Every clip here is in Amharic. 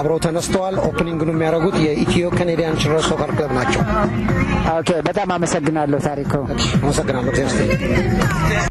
አብረው ተነስተዋል። ኦፕኒንግኑ የሚያደርጉት የኢትዮ ካኔዲያን ችልድረን ሶከር ክለብ ናቸው። ኦኬ፣ በጣም አመሰግናለሁ ታሪኩ። አመሰግናለሁ። እግዚአብሔር ይስጥልኝ።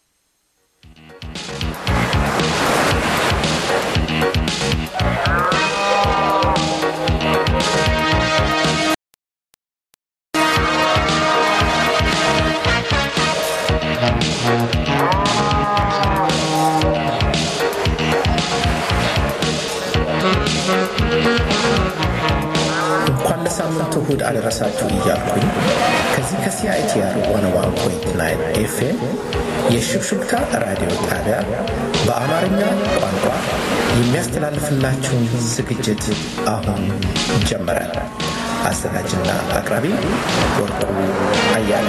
እንኳን ለሳምንቱ እሁድ አደረሳችሁ እያልኩኝ ከዚህ ከሲአይቲአር ዋን ዋን ፖይንት ናይን ኤፍኤም የሽብሽብታ ራዲዮ ጣቢያ በአማርኛ ቋንቋ የሚያስተላልፍላችሁን ዝግጅት አሁን ጀመረ። አዘጋጅና አቅራቢ ወርቁ አያለ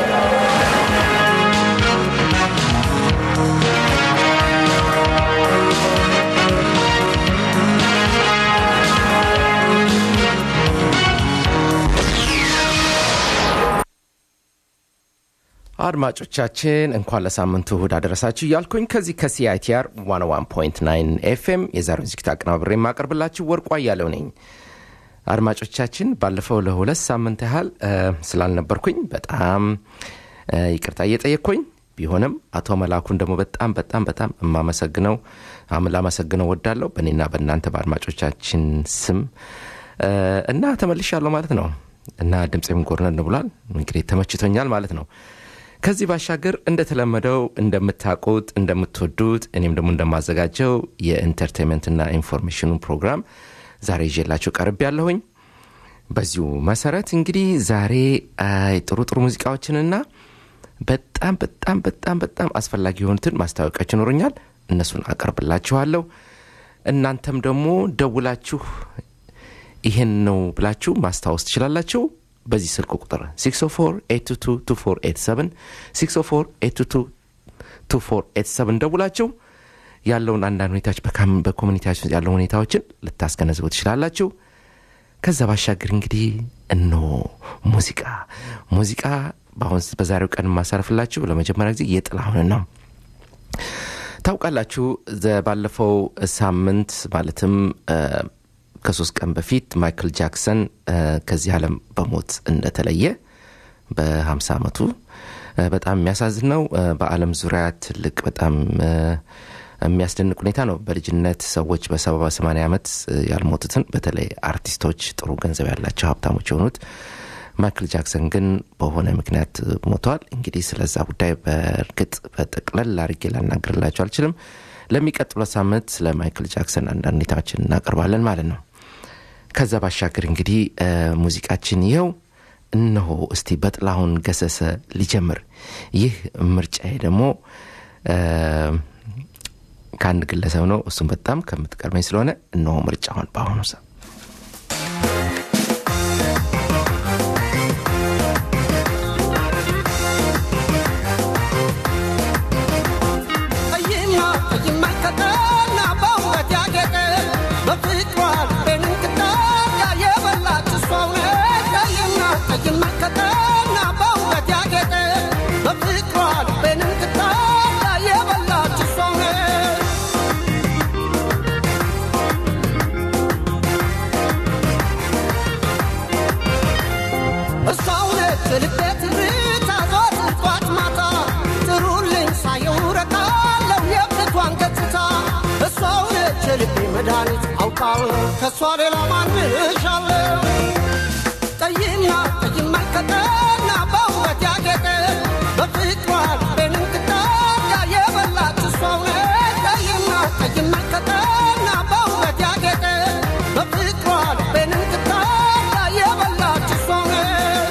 አድማጮቻችን እንኳን ለሳምንቱ እሁድ አደረሳችሁ እያልኩኝ ከዚህ ከሲአይቲአር 101.9 ኤፍኤም የዛሬውን ዝግጅት አቀናብሬ የማቀርብላችሁ ወርቋ እያለው ነኝ። አድማጮቻችን ባለፈው ለሁለት ሳምንት ያህል እ፣ ስላልነበርኩኝ በጣም እ፣ ይቅርታ እየጠየቅኩኝ ቢሆንም አቶ መላኩን ደግሞ በጣም በጣም በጣም የማመሰግነው አም- ላመሰግነው ወዳለሁ በእኔና በእናንተ በአድማጮቻችን ስም እ፣ እና ተመልሻለሁ ማለት ነው እና ድምፄም ጎርነን ብሏል። እንግዲህ ተመችቶኛል ማለት ነው። ከዚህ ባሻገር እንደተለመደው እንደምታውቁት እንደምትወዱት እኔም ደግሞ እንደማዘጋጀው የኢንተርቴንመንትና ኢንፎርሜሽኑ ፕሮግራም ዛሬ ይዤላችሁ ቀርብ ያለሁኝ በዚሁ መሰረት እንግዲህ ዛሬ አይ፣ ጥሩ ጥሩ ሙዚቃዎችንና በጣም በጣም በጣም በጣም አስፈላጊ የሆኑትን ማስታወቂያዎች ይኖሩኛል እነሱን አቀርብላችኋለሁ እናንተም ደግሞ ደውላችሁ ይሄን ነው ብላችሁ ማስታወስ ትችላላችሁ በዚህ ስልክ ቁጥር 604 604 ደውላችሁ ያለውን አንዳንድ ሁኔታዎች በካም- በኮሚኒቲያችን ውስጥ ያለው ሁኔታዎችን ልታስገነዝቡ ትችላላችሁ ከዛ ባሻገር እንግዲህ እነሆ ሙዚቃ ሙዚቃ በአሁን በዛሬው ቀን የማሳርፍላችሁ ለመጀመሪያ ጊዜ የጥላሁን ነው ታውቃላችሁ ዘ- ባለፈው ሳምንት ማለትም እ፣ ከሶስት ቀን በፊት ማይክል ጃክሰን እ፣ ከዚህ ዓለም በሞት እንደተለየ በ50 ዓመቱ እ፣ በጣም የሚያሳዝን ነው እ፣ በአለም ዙሪያ ትልቅ በጣም እ፣ የሚያስደንቅ ሁኔታ ነው በልጅነት ሰዎች በሰባ በሰማንያ ዓመት እ፣ ያልሞቱትን በተለይ አርቲስቶች ጥሩ ገንዘብ ያላቸው ሀብታሞች የሆኑት ማይክል ጃክሰን ግን በሆነ ምክንያት ሞተዋል እንግዲህ ስለዛ ጉዳይ በእርግጥ በጠቅለል አድርጌ ላናገርላቸው አልችልም ለሚቀጥለው ሳምንት ስለ ማይክል ጃክሰን አንዳንድ ሁኔታዎችን እናቀርባለን ማለት ነው ከዛ ባሻገር እንግዲህ እ፣ ሙዚቃችን ይኸው እነሆ እስቲ በጥላሁን ገሰሰ ሊጀምር ይህ ምርጫዬ ደግሞ እ፣ ከአንድ ግለሰብ ነው እሱም በጣም ከምትቀርበኝ ስለሆነ እነሆ ምርጫውን በአሁኑ ሰ ቀይና ቀይማ ከጠና በውበት ያጌጠ በፍቅሯ ልቤን እንክታያ የበላች እሷው ነች። ቀይና ቀይማ ከጠና በውበት ያጌጠ በፍቅሯ ልቤን እንክታያ የበላች እሷው ነች። እሷው ነች ልቤ ትርታ ዘወትር ጧት ማታ ጥሩልኝ ሳየው ረካለው የብቷን ገጽታ እሷው ነች ልቤ መድኃኒት አውቃለሁ ከእሷ ሌላ ማንሻለው ቀይና ቀይማ ቀጠና በውበት ያጌጠ በፍቅሯ ልቤን እንክታያ የበላች እሷው ነች ቀይና ቀይማ ቀጠና በውበት ያጌጠ በፍቅሯ ልቤን እንክታያ የበላች እሷው ነች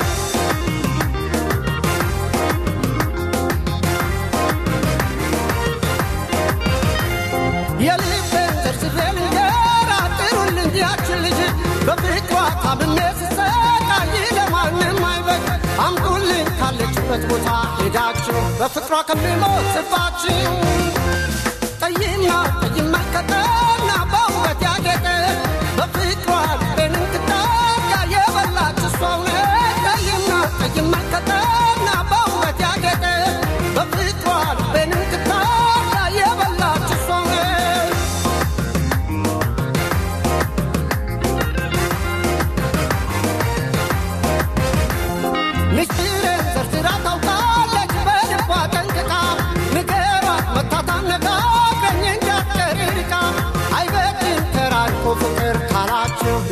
የልቤን ዘርዝሬ ልንገራ ጥሩልኝ ያችን ልጅ በፍቅሯ ታምሜ ስሰቃይ ለማንም አይበቅ አምጡልኝ ካለችበት ቦታ ሄዳችሁ በፍቅሯ ከሚሞትባችሁ ቀይና ቀይማ ቀጠና በውበት ያጌጠ በፍቅሯ ልቤን እንክታያ የበላች እሷው ነች ቀይና ቀይማ ቀጠና በውበት ያጌጠ በፍቅሯ ልቤን እንክታያ የበላች እሷው ነች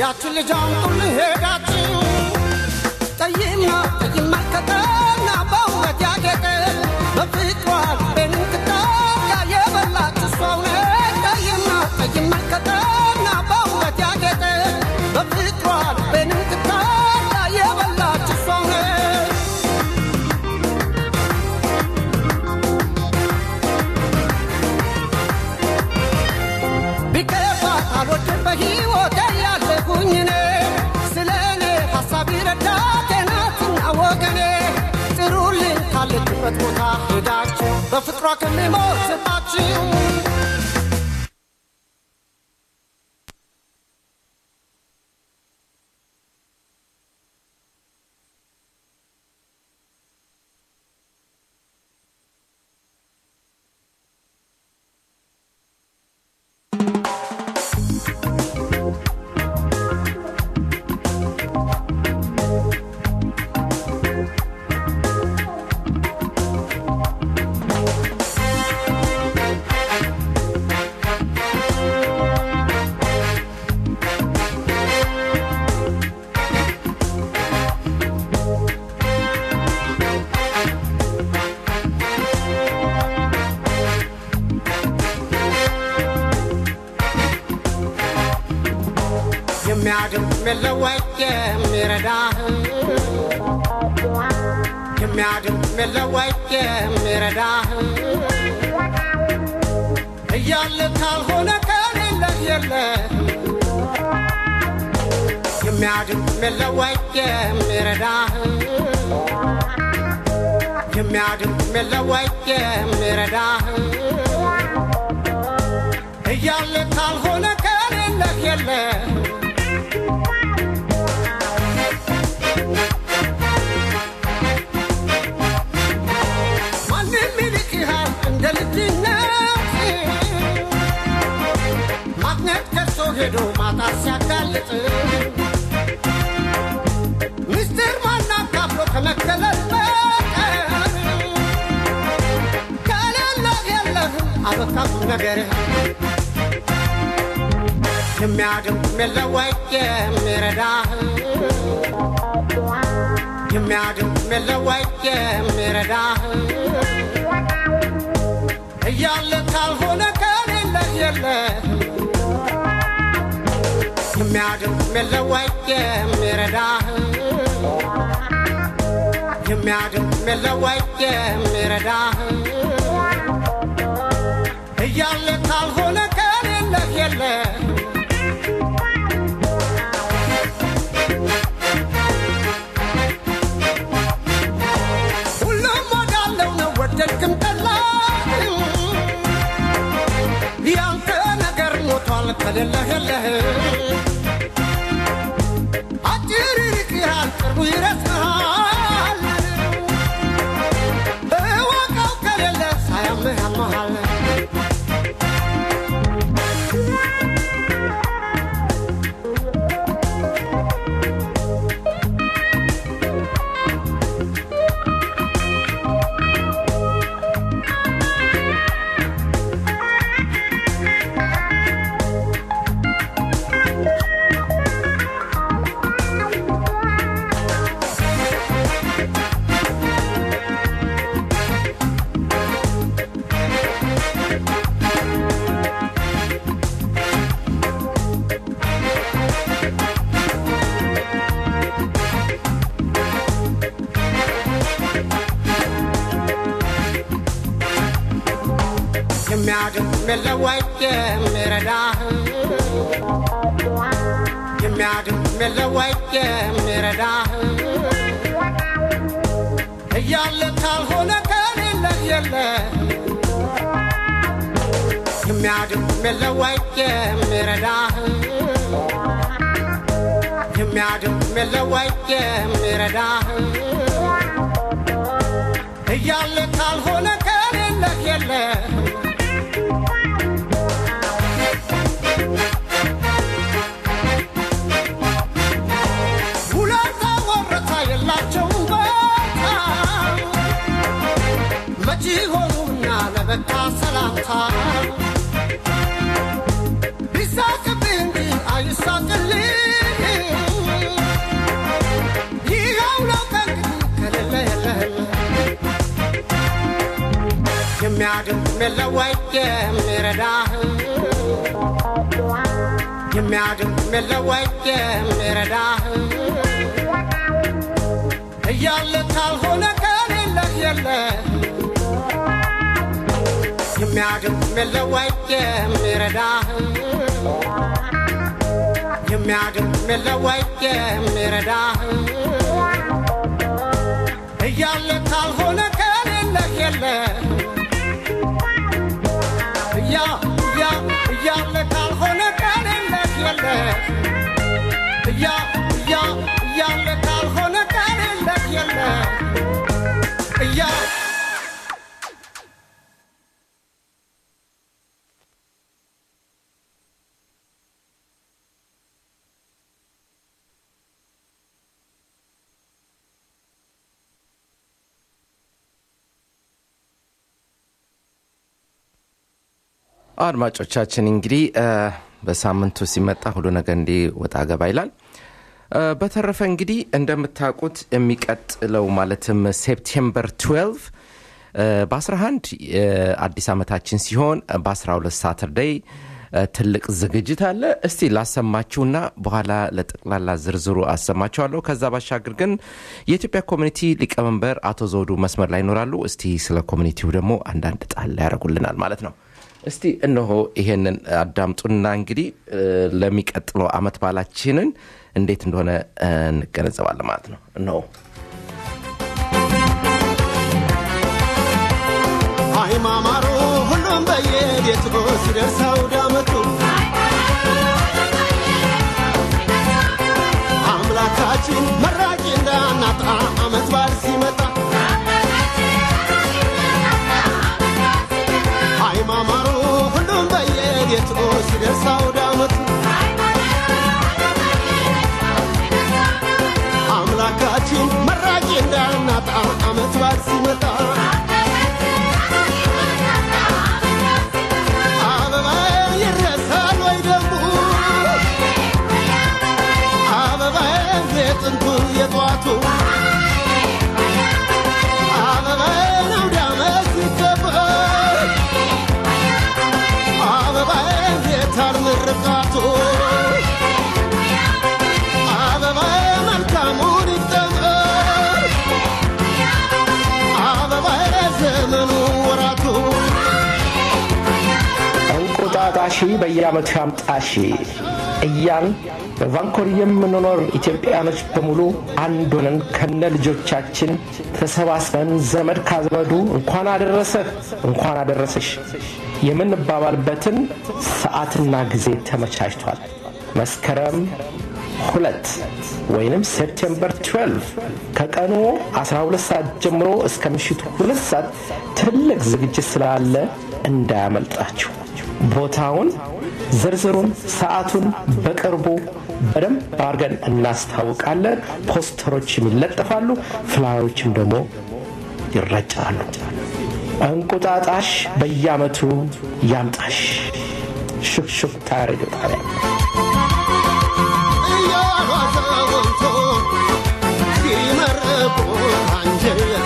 ያችን ልጅ አምጡልኝ ሄዳችሁ ጠይምና ጠይም መልከተና በውበት ያጌጠ በፍቅሯ ልቤን ትጠጋ የበላች እሷው ነች ጠይምና ጠይም መልከተና በውበት ያጌጠ በፍቅሯ ልቤን ትጠጋ የበላች እሷው ነች ቢከፋት አልወድም በሕይወቴ ያለሁኝ እኔ ስለ እኔ ሐሳብ ይረዳቴ ናትና ወገኔ ጥሩልኝ ካለችበት ቦታ ሄዳችሁ በፍቅሯ ከሚሞትባችሁ የሚያድም የለወይ የሚረዳህ የሚያድም የለወይ የሚረዳህ እያለ ካልሆነ ከሌለህ የለህ የሚያድም የለወይ የሚረዳህ የሚያድም የለወይ የሚረዳህ እያለ ካልሆነ ከሌለህ የለህ ማንም ይልቅሃል እንደ ልጅነት ማግኘት ከሶ ሄዶ ማጣት ሲያጋልጥ ምስጢር ማናካፍሎ ከመገለል በቀር ከሌለህ የለህም አበቃም ነገርህ የሚያድም የለወይ የሚረዳህ የሚያድም የለወይ የሚረዳህ እያለ ካልሆነ ከሌለህ የለህ የሚያድም የለወይ የሚረዳህ የሚያድም የለወይ የሚረዳህ እያለ ካልሆነ ከሌለህ የለህ ሁሉም ወዳለው ነው ወደድክም ጠላ ያንተ ነገር ሞቷል ከሌለህ የለህ አጭር ይርቅሃል ቅርቡ ይረስሃል እወቀው ከሌለ ሳያምህ ያመሃል የሚያድም የለወይ የሚረዳህ የሚያድም የለወይ የሚረዳህ እያለ ካልሆነ ከሌለህ የለህ የሚያድም የለወይ የሚረዳህ የሚያድም የለወይ የሚረዳህ እያለ ካልሆነ ከሌለህ የለህ ውለታ ወረታ የላቸውም ቦታ መቼ ሆኑና ለበቃ ሰላምታ ቢሳቅብህ እንጂ አይሳቅልህ የለወይ የሚረዳህ የሚያድን የለወይ የሚረዳህ እያለ ካልሆነ ከሌለህ የለህ የሚያድን የለወይ የሚረዳህ የሚያድን የለወይ የሚረዳህ እያለ ካልሆነ ከሌለህ የለህ እያ እያ እያለ ካልሆነ ከሌለህ የለህ እያ እያ እያለ ካልሆነ ከሌለህ የለህ እያ አድማጮቻችን እንግዲህ በሳምንቱ ሲመጣ ሁሉ ነገር እንዲህ ወጣ ገባ ይላል በተረፈ እንግዲህ እንደምታውቁት የሚቀጥለው ማለትም ሴፕቴምበር 12 በ11 አዲስ ዓመታችን ሲሆን በ12 ሳተርደይ ትልቅ ዝግጅት አለ እስቲ ላሰማችሁና በኋላ ለጠቅላላ ዝርዝሩ አሰማችኋለሁ ከዛ ባሻገር ግን የኢትዮጵያ ኮሚኒቲ ሊቀመንበር አቶ ዘውዱ መስመር ላይ ይኖራሉ እስቲ ስለ ኮሚኒቲው ደግሞ አንዳንድ ጣል ያደረጉልናል ማለት ነው እስቲ እነሆ ይሄንን አዳምጡና እንግዲህ ለሚቀጥለው አመት ባላችንን እንዴት እንደሆነ እንገነዘባለን ማለት ነው እነሆ አይማማሩ ሁሉም በየቤቱ ሲደርስ አውደ ዓመቱ አምላካችን መራቂ እንዳናጣ አመት በዓል ሲመጣ አይማማሩ ሁሉም በየቤቱ ሲደርስ አውደ ዓመቱ አምላካችን መራቂ እንዳናጣ አመት በዓል ሲመጣ አበባ ይረሳል ወይ ደግሞ አበባ የጥንቱ የጧቱ አበባ አውደ ዓመት ሲከበር አበባ የታር ምርቃቱ አበባ መልካሙን ይጠመር አበባ ዘመኑ ወራቱ እንቁጣጣሺ በየዓመቱ ያምጣሺ እያን በቫንኮር የምንኖር ኢትዮጵያኖች በሙሉ አንድ ሆነን ከነ ልጆቻችን ተሰባስበን ዘመድ ካዘመዱ እንኳን አደረሰህ እንኳን አደረሰሽ የምንባባልበትን ሰዓትና ጊዜ ተመቻችቷል። መስከረም ሁለት ወይንም ሴፕቴምበር 12 ከቀኑ 12 ሰዓት ጀምሮ እስከ ምሽቱ ሁለት ሰዓት ትልቅ ዝግጅት ስላለ እንዳያመልጣችሁ። ቦታውን፣ ዝርዝሩን፣ ሰዓቱን በቅርቡ በደንብ አድርገን እናስታውቃለን። ፖስተሮችም ይለጠፋሉ፣ ፍላዮችም ደግሞ ይረጫሉ። እንቁጣጣሽ በየዓመቱ ያምጣሽ። ሹክሹክታ ሬዲዮ ጣቢያ እያሉ አዛውንቱ ሲመርቁ አንጀት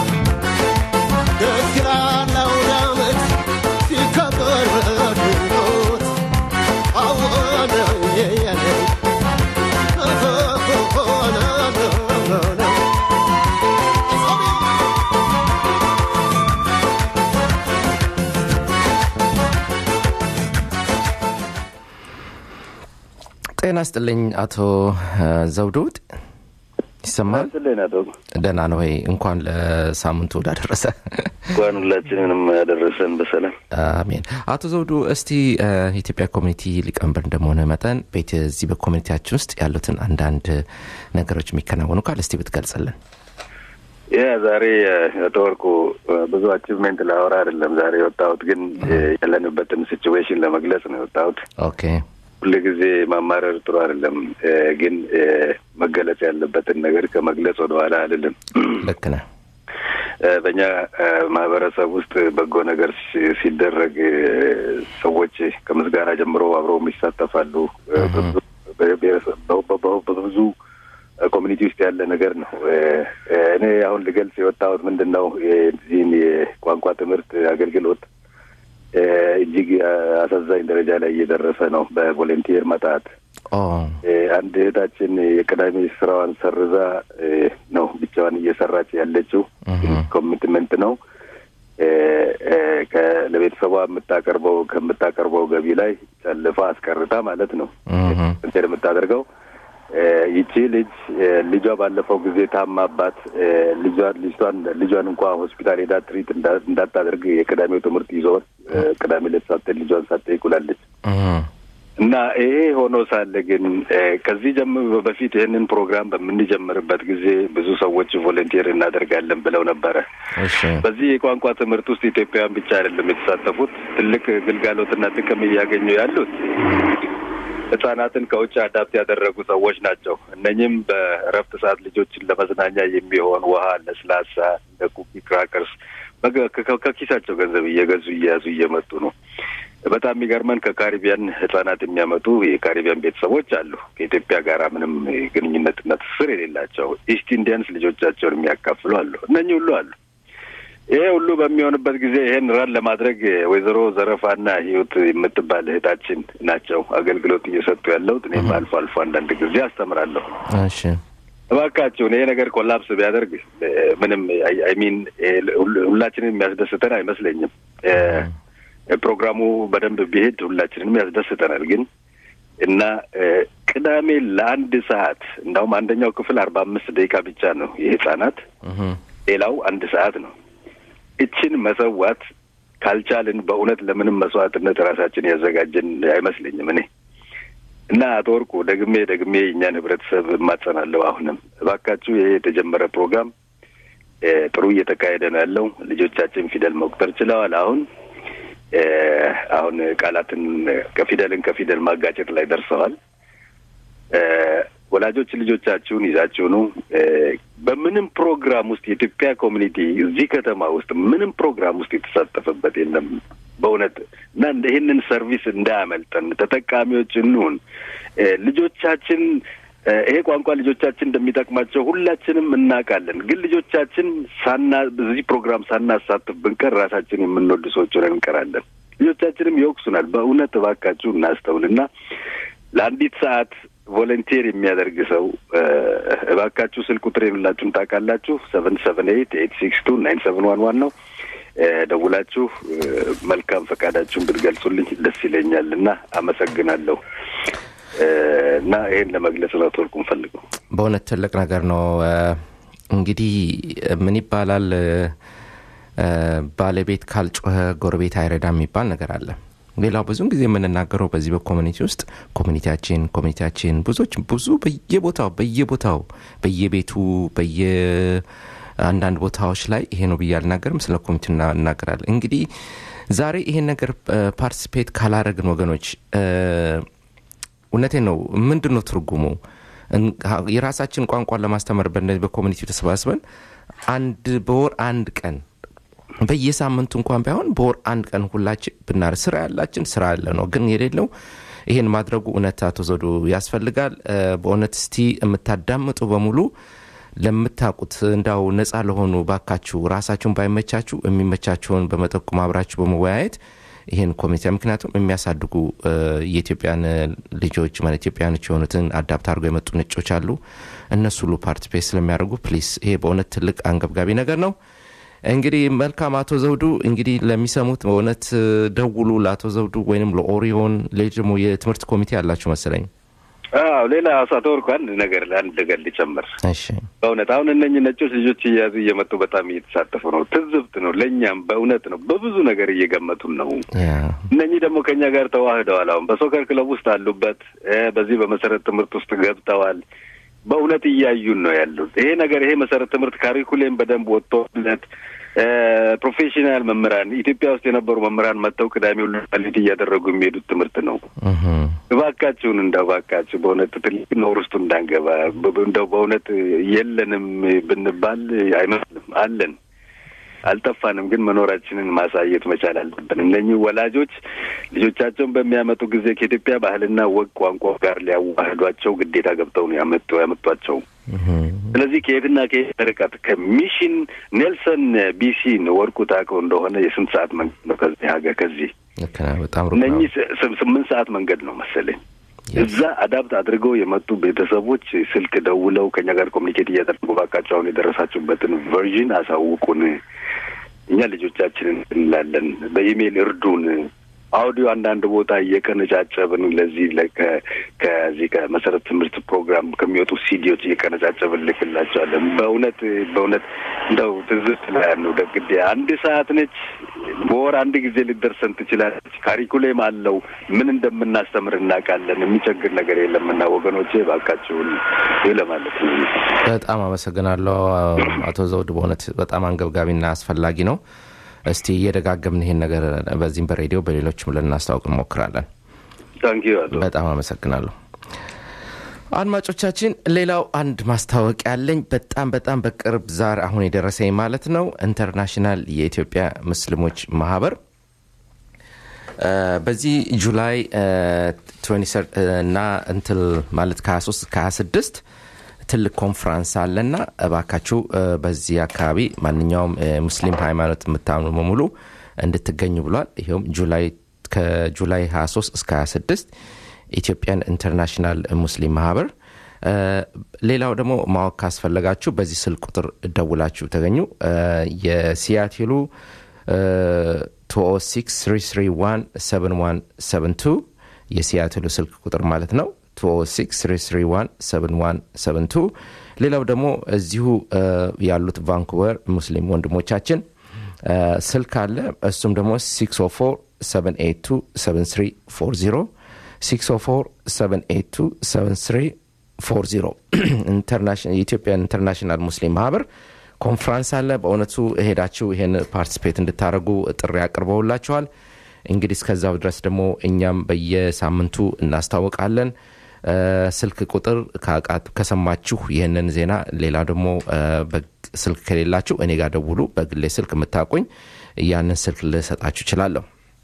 ደስ ይላል አውደ ዓመት ሲከበር በድንቆት አወነ የየነ ሆነ ሆነ ጤና ስጥልኝ አቶ ዘውዱ ይሰማል ስልን አቶ ደህና ነው ወይ እንኳን ለሳምንቱ እንዳደረሰ እንኳን ሁላችንንም ያደረሰን በሰላም አሜን አቶ ዘውዱ እስቲ እ፣ የኢትዮጵያ ኮሚኒቲ ሊቀመንበር እንደመሆነ መጠን ቤት እዚህ በኮሚኒቲያችን ውስጥ ያሉትን አንዳንድ ነገሮች የሚከናወኑ ካል እስቲ ብትገልጽልን ያ ዛሬ አቶ ወርቁ ብዙ አቺቭሜንት ላወራ አይደለም ዛሬ የወጣሁት ግን ያለንበትን ሲቹዌሽን ለመግለጽ ነው የወጣሁት ኦኬ ሁል ጊዜ ማማረር ጥሩ አይደለም እ፣ ግን እ፣ መገለጽ ያለበትን ነገር ከመግለጽ ወደኋላ አይደለም ልክ ነህ እ፣ በእኛ እ፣ ማህበረሰብ ውስጥ በጎ ነገር ሲ- ሲደረግ እ፣ ሰዎች ከምስጋና ጀምሮ አብረው ይሳተፋሉ። እ፣ በብዙ- በብሔረሰብ- በ- በ- በ- በብዙ ኮሚኒቲ ውስጥ ያለ ነገር ነው። እ፣ እ፣ እኔ አሁን ልገልጽ የወጣሁት ምንድን ነው የዚህን የቋንቋ ትምህርት አገልግሎት እጅግ አሳዛኝ ደረጃ ላይ እየደረሰ ነው። በቮለንቲር መጣት አንድ እህታችን የቅዳሜ ስራዋን ሰርዛ ነው ብቻዋን እየሰራች ያለችው። ኮሚትመንት ነው ለቤተሰቧ የምታቀርበው ከምታቀርበው ገቢ ላይ ጨልፋ አስቀርታ ማለት ነው እንትን የምታደርገው ይቺ ልጅ ልጇ ባለፈው ጊዜ ታማባት ልጇን ልጅቷን ልጇን እንኳ ሆስፒታል ሄዳ ትሪት እንዳታደርግ የቅዳሜው ትምህርት ይዞ ቅዳሜ ዕለት ሳትሄድ ልጇን ሳትጠይቅ ውላለች። እና ይሄ ሆኖ ሳለ ግን ከዚህ ጀምሮ በፊት ይህንን ፕሮግራም በምንጀምርበት ጊዜ ብዙ ሰዎች ቮለንቲር እናደርጋለን ብለው ነበረ። በዚህ የቋንቋ ትምህርት ውስጥ ኢትዮጵያውያን ብቻ አይደለም የተሳተፉት። ትልቅ ግልጋሎትና ጥቅም እያገኙ ያሉት ህጻናትን ከውጭ አዳፕት ያደረጉ ሰዎች ናቸው። እነኝም በእረፍት ሰዓት ልጆችን ለመዝናኛ የሚሆን ውሃ፣ ለስላሳ፣ እንደ ኩኪ ክራከርስ ከኪሳቸው ገንዘብ እየገዙ እየያዙ እየመጡ ነው። በጣም የሚገርመን ከካሪቢያን ህጻናት የሚያመጡ የካሪቢያን ቤተሰቦች አሉ። ከኢትዮጵያ ጋር ምንም ግንኙነትና ትስስር የሌላቸው ኢስት ኢንዲያንስ ልጆቻቸውን የሚያካፍሉ አሉ። እነኚህ ሁሉ አሉ። ይሄ ሁሉ በሚሆንበት ጊዜ ይሄን ራን ለማድረግ ወይዘሮ ዘረፋና ህይወት የምትባል እህታችን ናቸው አገልግሎት እየሰጡ ያለሁት። እኔም አልፎ አልፎ አንዳንድ ጊዜ አስተምራለሁ። እሺ እባካችሁን ይሄ ነገር ኮላፕስ ቢያደርግ ምንም አይሚን ሁላችንን የሚያስደስተን አይመስለኝም። ፕሮግራሙ በደንብ ቢሄድ ሁላችንንም ያስደስተናል። ግን እና ቅዳሜ ለአንድ ሰዓት እንዳውም አንደኛው ክፍል አርባ አምስት ደቂቃ ብቻ ነው የህጻናት ሌላው አንድ ሰዓት ነው። እችን መሰዋት ካልቻልን በእውነት ለምንም መስዋዕትነት ራሳችን ያዘጋጀን አይመስለኝም እኔ እና አቶ ወርቁ ደግሜ ደግሜ እኛን ህብረተሰብ እማጸናለሁ። አሁንም እባካችሁ ይሄ የተጀመረ ፕሮግራም ጥሩ እየተካሄደ ነው ያለው። ልጆቻችን ፊደል መቁጠር ችለዋል። አሁን አሁን ቃላትን ከፊደልን ከፊደል ማጋጨት ላይ ደርሰዋል። ወላጆች ልጆቻችሁን ይዛችሁ ነው። በምንም ፕሮግራም ውስጥ የኢትዮጵያ ኮሚኒቲ እዚህ ከተማ ውስጥ ምንም ፕሮግራም ውስጥ የተሳተፈበት የለም በእውነት እና ይህንን ሰርቪስ እንዳያመልጠን ተጠቃሚዎች እንሁን። ልጆቻችን ይሄ ቋንቋ ልጆቻችን እንደሚጠቅማቸው ሁላችንም እናውቃለን። ግን ልጆቻችን ሳና በዚህ ፕሮግራም ሳናሳትፍ ብንቀር ራሳችን የምንወድ ሰዎች ሆነን እንቀራለን። ልጆቻችንም ይወቅሱናል። በእውነት እባካችሁ እናስተውልና ለአንዲት ሰዓት ቮለንቲር የሚያደርግ ሰው እባካችሁ ስልክ ቁጥሬን ሁላችሁም ታውቃላችሁ። ሰቨን ሰቨን ኤይት ኤይት ሲክስ ቱ ናይን ሰቨን ዋን ዋን ነው። ደውላችሁ መልካም ፈቃዳችሁን ብትገልጹልኝ ደስ ይለኛል እና አመሰግናለሁ። እና ይሄን ለመግለጽ ነው ተወርቁ ፈልገው። በእውነት ትልቅ ነገር ነው። እንግዲህ ምን ይባላል ባለቤት ካልጮኸ ጎረቤት አይረዳም የሚባል ነገር አለ። ሌላው ብዙን ጊዜ የምንናገረው በዚህ በኮሚኒቲ ውስጥ ኮሚኒቲያችን ኮሚኒቲያችን ብዙዎች ብዙ በየቦታው በየቦታው በየቤቱ በየ አንዳንድ ቦታዎች ላይ ይሄ ነው ብዬ አልናገርም። ስለ ኮሚኒቲ እናገራለን። እንግዲህ ዛሬ ይሄን ነገር ፓርቲሲፔት ካላረግን ወገኖች እውነቴ ነው። ምንድን ነው ትርጉሙ? የራሳችን ቋንቋን ለማስተማር በእነዚህ በኮሚኒቲ ተሰባስበን አንድ በወር አንድ ቀን በየሳምንቱ እንኳን ባይሆን በወር አንድ ቀን ሁላችን ብናር ስራ ያላችን ስራ ያለ ነው። ግን የሌለው ይሄን ማድረጉ እውነት አቶ ዘውዱ ያስፈልጋል። በእውነት እስቲ የምታዳምጡ በሙሉ ለምታውቁት እንዳው ነጻ ለሆኑ ባካችሁ ራሳችሁን ባይመቻችሁ የሚመቻችሁን በመጠቆም አብራችሁ በመወያየት ይህን ኮሚቴ ምክንያቱም የሚያሳድጉ የኢትዮጵያን ልጆች ማለት ኢትዮጵያኖች የሆኑትን አዳፕት አድርገው የመጡ ነጮች አሉ። እነሱ ሁሉ ፓርቲፔት ስለሚያደርጉ ፕሊስ፣ ይሄ በእውነት ትልቅ አንገብጋቢ ነገር ነው። እንግዲህ መልካም አቶ ዘውዱ እንግዲህ ለሚሰሙት በእውነት ደውሉ ለአቶ ዘውዱ ወይንም ለኦሪዮን ሌሎች ደግሞ የትምህርት ኮሚቴ አላችሁ መሰለኝ። አዎ ሌላ አቶ ወርቁ አንድ ነገር ለአንድ ነገር ሊጨምር እሺ በእውነት አሁን እነኝህ ነጮች ልጆች እየያዙ እየመጡ በጣም እየተሳተፉ ነው። ትዝብት ነው ለእኛም በእውነት ነው። በብዙ ነገር እየገመቱን ነው። እነኚህ ደግሞ ከእኛ ጋር ተዋህደዋል። አሁን በሶከር ክለብ ውስጥ አሉበት። በዚህ በመሰረት ትምህርት ውስጥ ገብተዋል። በእውነት እያዩን ነው ያሉት። ይሄ ነገር ይሄ መሰረት ትምህርት ካሪኩሌም በደንብ ወጥቶለት ፕሮፌሽናል መምህራን ኢትዮጵያ ውስጥ የነበሩ መምህራን መጥተው ቅዳሜ ሁሉ ሌሊት እያደረጉ የሚሄዱት ትምህርት ነው። እባካችሁን እንደው እባካችሁ በእውነት ትልቅ ነውር ውስጡ እንዳንገባ እንደው በእውነት የለንም ብንባል አይመስልም አለን። አልጠፋንም፣ ግን መኖራችንን ማሳየት መቻል አለብን። እነኚህ ወላጆች ልጆቻቸውን በሚያመጡ ጊዜ ከኢትዮጵያ ባህልና ወግ ቋንቋ ጋር ሊያዋህዷቸው ግዴታ ገብተው ነው ያመጡ ያመጧቸው። ስለዚህ ከየትና ከየት ርቀት ከሚሽን ኔልሰን ቢሲን ወርቁ ታውቀው እንደሆነ የስንት ሰዓት መንገድ ነው ከዚህ ሀገር ከዚህ ልክ ነህ። በጣም ሩቅ ነው። እነኚህ ስ- ስምንት ሰዓት መንገድ ነው መሰለኝ። እዛ አዳፕት አድርገው የመጡ ቤተሰቦች ስልክ ደውለው ከኛ ጋር ኮሚኒኬት እያደረጉ ባካቸው አሁን የደረሳችሁበትን ቨርዥን አሳውቁን፣ እኛ ልጆቻችንን እንላለን፣ በኢሜይል እርዱን። አውዲዮ አንዳንድ ቦታ እየቀነጫጨብን ለዚህ ለ- ከ- ከዚህ ከመሰረተ ትምህርት ፕሮግራም ከሚወጡ ሲዲዎች እየቀነጫጨብን ልክላቸዋለን። በእውነት በእውነት እንደው ትዝት ላይ ነው ደግዴ አንድ ሰዓት ነች። በወር አንድ ጊዜ ልደርሰን ትችላለች። ካሪኩሌም አለው። ምን እንደምናስተምር እናውቃለን። የሚቸግር ነገር የለምና ወገኖቼ ባካችሁን ይህ ለማለት ነው። በጣም አመሰግናለሁ አቶ ዘውድ። በእውነት በጣም አንገብጋቢና አስፈላጊ ነው። እስቲ እየደጋገምን ይሄን ነገር በዚህም በሬዲዮ በሌሎችም ልናስታውቅ እንሞክራለን። ታንኪዩ አቶ በጣም አመሰግናለሁ። አድማጮቻችን፣ ሌላው አንድ ማስታወቂያ ያለኝ በጣም በጣም በቅርብ ዛሬ አሁን የደረሰኝ ማለት ነው ኢንተርናሽናል የኢትዮጵያ ሙስሊሞች ማህበር እ፣ በዚህ ጁላይ እ፣ 23 እና እንትል ማለት ከ23 ከ26 ትልቅ ኮንፍራንስ አለና እባካችሁ እ፣ በዚህ አካባቢ ማንኛውም እ፣ ሙስሊም ሃይማኖት የምታምኑ በሙሉ እንድትገኙ ብሏል። ይኸውም ጁላይ ከጁላይ 23 እስከ 26 ኢትዮጵያን ኢንተርናሽናል ሙስሊም ማህበር እ፣ ሌላው ደግሞ ማወቅ ካስፈለጋችሁ በዚህ ስልክ ቁጥር ደውላችሁ ተገኙ። እ፣ የሲያትሉ 206 የሲያትሉ ስልክ ቁጥር ማለት ነው 206 ሌላው ደግሞ እዚሁ እ፣ ያሉት ቫንኩቨር ሙስሊም ወንድሞቻችን እ፣ ስልክ አለ እሱም ደግሞ 604 604 የኢትዮጵያን ኢንተርናሽናል ሙስሊም ማህበር ኮንፍራንስ አለ። በእውነቱ ሄዳችሁ ይሄን ፓርቲስፔት እንድታደርጉ ጥሪ አቅርበውላችኋል። እንግዲህ እስከዛው ድረስ ደግሞ እኛም በየሳምንቱ እናስታውቃለን። እ፣ ስልክ ቁጥር ካቃት- ከሰማችሁ ይህንን ዜና፣ ሌላ ደግሞ እ፣ በግ- ስልክ ከሌላችሁ እኔ ጋር ደውሉ። በግሌ ስልክ የምታውቁኝ ያንን ስልክ ልሰጣችሁ እችላለሁ።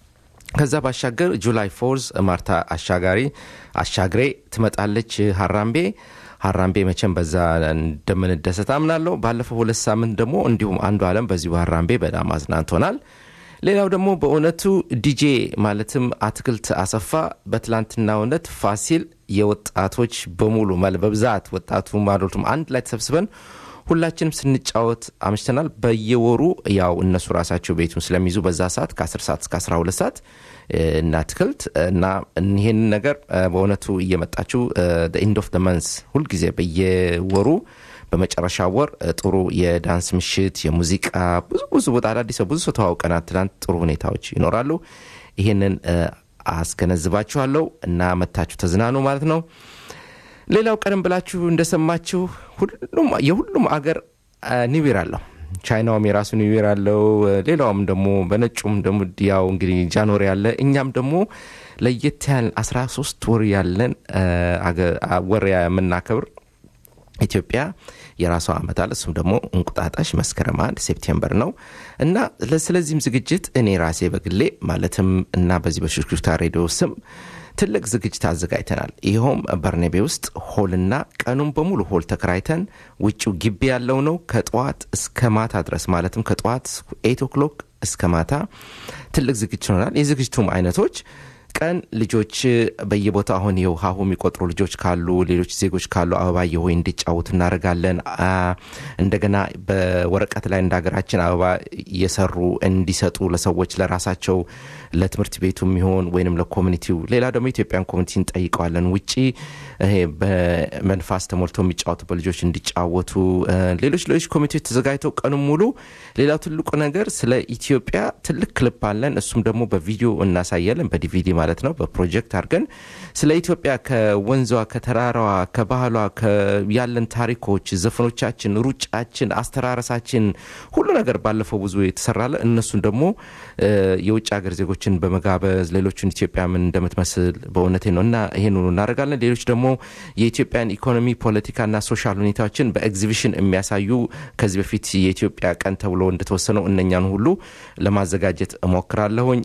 ከዛ ባሻገር ጁላይ ፎርዝ ማርታ አሻጋሪ አሻግሬ ትመጣለች ሀራምቤ ሀራምቤ መቼም በዛ እንደምንደሰት አምናለሁ ባለፈው ሁለት ሳምንት ደግሞ እንዲሁም አንዱ አለም በዚሁ ሀራምቤ በጣም አዝናንቶናል ሌላው ደግሞ በእውነቱ ዲጄ ማለትም አትክልት አሰፋ በትላንትናው ዕለት ፋሲል የወጣቶች በሙሉ መል በብዛት ወጣቱም አዶልቱም አንድ ላይ ተሰብስበን ሁላችንም ስንጫወት አምሽተናል። በየወሩ ያው እነሱ ራሳቸው ቤቱን ስለሚይዙ በዛ ሰዓት ከ10 ሰዓት እስከ 12 ሰዓት እ፣ እና አትክልት እና ይህን ነገር እ፣ በእውነቱ እየመጣችሁ ኢንድ ኦፍ መንስ ሁልጊዜ በየወሩ በመጨረሻ ወር እ፣ ጥሩ የዳንስ ምሽት፣ የሙዚቃ ብዙ ብዙ ቦታ አዳዲስ ሰው ብዙ ሰው ተዋውቀናል። ትናንት ጥሩ ሁኔታዎች ይኖራሉ። ይህንን እ፣ አስገነዝባችኋለሁ እና መታችሁ ተዝናኑ ማለት ነው። ሌላው ቀደም ብላችሁ እንደሰማችሁ ሁሉም የሁሉም አገር ኒውዌር አለው። ቻይናውም የራሱ ኒውዌር አለው። ሌላውም ደግሞ በነጩም ደግሞ ያው እንግዲህ ጃንዋሪ አለ። እኛም ደግሞ ለየት ያለ 13 ወር ያለን አ፣ አገ- አ፣ ወር የምናከብር ኢትዮጵያ የራሷ ዓመት አለ። እሱም ደግሞ እንቁጣጣሽ መስከረም አንድ ሴፕቴምበር ነው እና ለ- ስለዚህም ዝግጅት እኔ ራሴ በግሌ ማለትም እና በዚህ በሽክሽክታ ሬዲዮ ስም ትልቅ ዝግጅት አዘጋጅተናል። ይኸውም በርኔቤ ውስጥ ሆልና ቀኑን በሙሉ ሆል ተከራይተን ውጭው ግቢ ያለው ነው ከጠዋት እስከ ማታ ድረስ ማለትም ከጠዋት ኤት ኦክሎክ እስከ ማታ ትልቅ ዝግጅት ይሆናል። የዝግጅቱም አይነቶች ቀን ልጆች በየቦታው አሁን ይኸው ሀሁ የሚቆጥሩ ልጆች ካሉ ሌሎች ዜጎች ካሉ አበባ የሆይ እንዲጫወቱ እናደርጋለን። አ፣ እንደገና በወረቀት ላይ እንደ ሀገራችን አበባ እየሰሩ እንዲሰጡ ለሰዎች ለራሳቸው ለትምህርት ቤቱ የሚሆን ወይንም ለኮሚኒቲው ሌላ ደግሞ ኢትዮጵያን ኮሚኒቲ እንጠይቀዋለን። ውጪ ይሄ በመንፋስ ተሞልቶ የሚጫወቱበት ልጆች እንዲጫወቱ እ፣ ሌሎች ሌሎች ኮሚቴዎች ተዘጋጅተው ቀኑን ሙሉ ሌላው ትልቁ ነገር ስለ ኢትዮጵያ ትልቅ ክሊፕ አለን። እሱም ደግሞ በቪዲዮ እናሳያለን፣ በዲቪዲ ማለት ነው በፕሮጀክት አድርገን ስለ ኢትዮጵያ ከወንዟ ከተራራዋ ከባህሏ ያለን ታሪኮች ዘፈኖቻችን ሩጫችን አስተራረሳችን ሁሉ ነገር ባለፈው ብዙ የተሰራለ እነሱን ደግሞ የውጭ ሀገር ዜጎችን በመጋበዝ ሌሎቹን ኢትዮጵያ ምን እንደምትመስል በእውነቴ ነው እና ይሄን ሁሉ እናደርጋለን ሌሎች ደግሞ የኢትዮጵያን ኢኮኖሚ ፖለቲካና ሶሻል ሁኔታዎችን በኤግዚቢሽን የሚያሳዩ ከዚህ በፊት የኢትዮጵያ ቀን ተብሎ እንደተወሰነው እነኛን ሁሉ ለማዘጋጀት እሞክራለሁኝ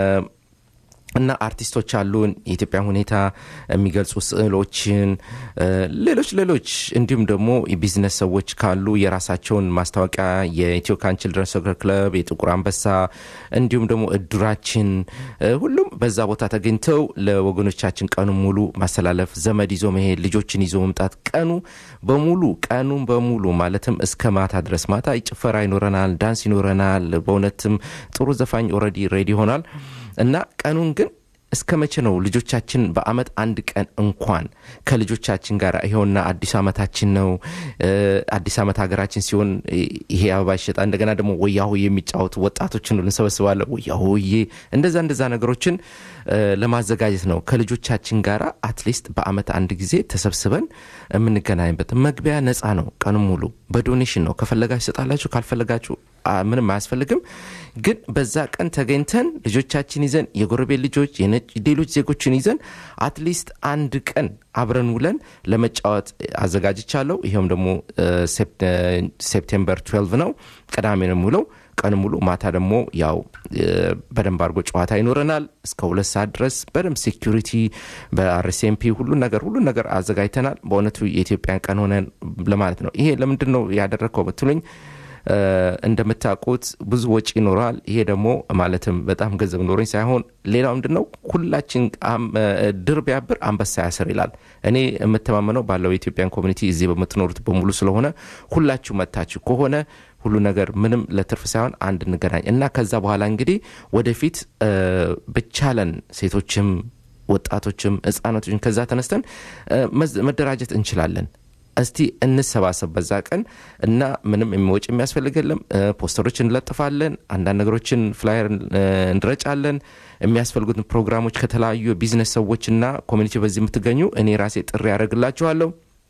እና አርቲስቶች አሉን የኢትዮጵያ ሁኔታ የሚገልጹ ስዕሎችን ሌሎች ሌሎች እንዲሁም ደግሞ የቢዝነስ ሰዎች ካሉ የራሳቸውን ማስታወቂያ የኢትዮ ካን ችልድረን ሶከር ክለብ የጥቁር አንበሳ እንዲሁም ደግሞ እድራችን ሁሉም በዛ ቦታ ተገኝተው ለወገኖቻችን ቀኑ ሙሉ ማስተላለፍ ዘመድ ይዞ መሄድ ልጆችን ይዞ መምጣት ቀኑ በሙሉ ቀኑን በሙሉ ማለትም እስከ ማታ ድረስ ማታ ጭፈራ ይኖረናል ዳንስ ይኖረናል በእውነትም ጥሩ ዘፋኝ ኦረዲ ሬዲ ይሆናል እና ቀኑን ግን እስከ መቼ ነው ልጆቻችን በአመት አንድ ቀን እንኳን ከልጆቻችን ጋር ይኸውና አዲስ አመታችን ነው አዲስ አመት ሀገራችን ሲሆን ይሄ አበባ ይሸጣ እንደገና ደግሞ ወያሆ የሚጫወቱ ወጣቶችን እንሰበስባለን ወያሆዬ እንደዛ እንደዛ ነገሮችን ለማዘጋጀት ነው ከልጆቻችን ጋር አትሊስት በአመት አንድ ጊዜ ተሰብስበን የምንገናኝበት መግቢያ ነፃ ነው ቀኑ ሙሉ በዶኔሽን ነው ከፈለጋችሁ ይሰጣላችሁ ካልፈለጋችሁ ምንም አያስፈልግም ግን በዛ ቀን ተገኝተን ልጆቻችን ይዘን የጎረቤት ልጆች ሌሎች ዜጎችን ይዘን አትሊስት አንድ ቀን አብረን ውለን ለመጫወት አዘጋጅቻለሁ ይኸውም ደግሞ ሴፕቴምበር 12 ነው ቅዳሜ ነው ውለው ቀን ሙሉ ማታ ደግሞ ያው በደንብ አድርጎ ጨዋታ ይኖረናል እስከ ሁለት ሰዓት ድረስ በደንብ ሴኪሪቲ በአርሲኤምፒ ሁሉን ነገር ሁሉን ነገር አዘጋጅተናል በእውነቱ የኢትዮጵያን ቀን ሆነን ለማለት ነው ይሄ ለምንድን ነው ያደረግከው ብትሉኝ እንደምታውቁት ብዙ ወጪ ይኖረዋል ይሄ ደግሞ ማለትም በጣም ገንዘብ ኖረኝ ሳይሆን ሌላው ምንድን ነው ሁላችን ድር ቢያብር አንበሳ ያስር ይላል እኔ የምተማመነው ባለው የኢትዮጵያን ኮሚኒቲ እዚህ በምትኖሩት በሙሉ ስለሆነ ሁላችሁ መታችሁ ከሆነ ሁሉ ነገር ምንም ለትርፍ ሳይሆን አንድ እንገናኝ እና ከዛ በኋላ እንግዲህ ወደፊት ብቻለን ሴቶችም ወጣቶችም ህጻናቶችም ከዛ ተነስተን መደራጀት እንችላለን እስቲ እንሰባሰብ በዛ ቀን እና ምንም የሚወጭ የሚያስፈልግ የለም ፖስተሮች እንለጥፋለን አንዳንድ ነገሮችን ፍላየር እንረጫለን የሚያስፈልጉትን ፕሮግራሞች ከተለያዩ የቢዝነስ ሰዎችና ኮሚኒቲ በዚህ የምትገኙ እኔ ራሴ ጥሪ ያደርግላችኋለሁ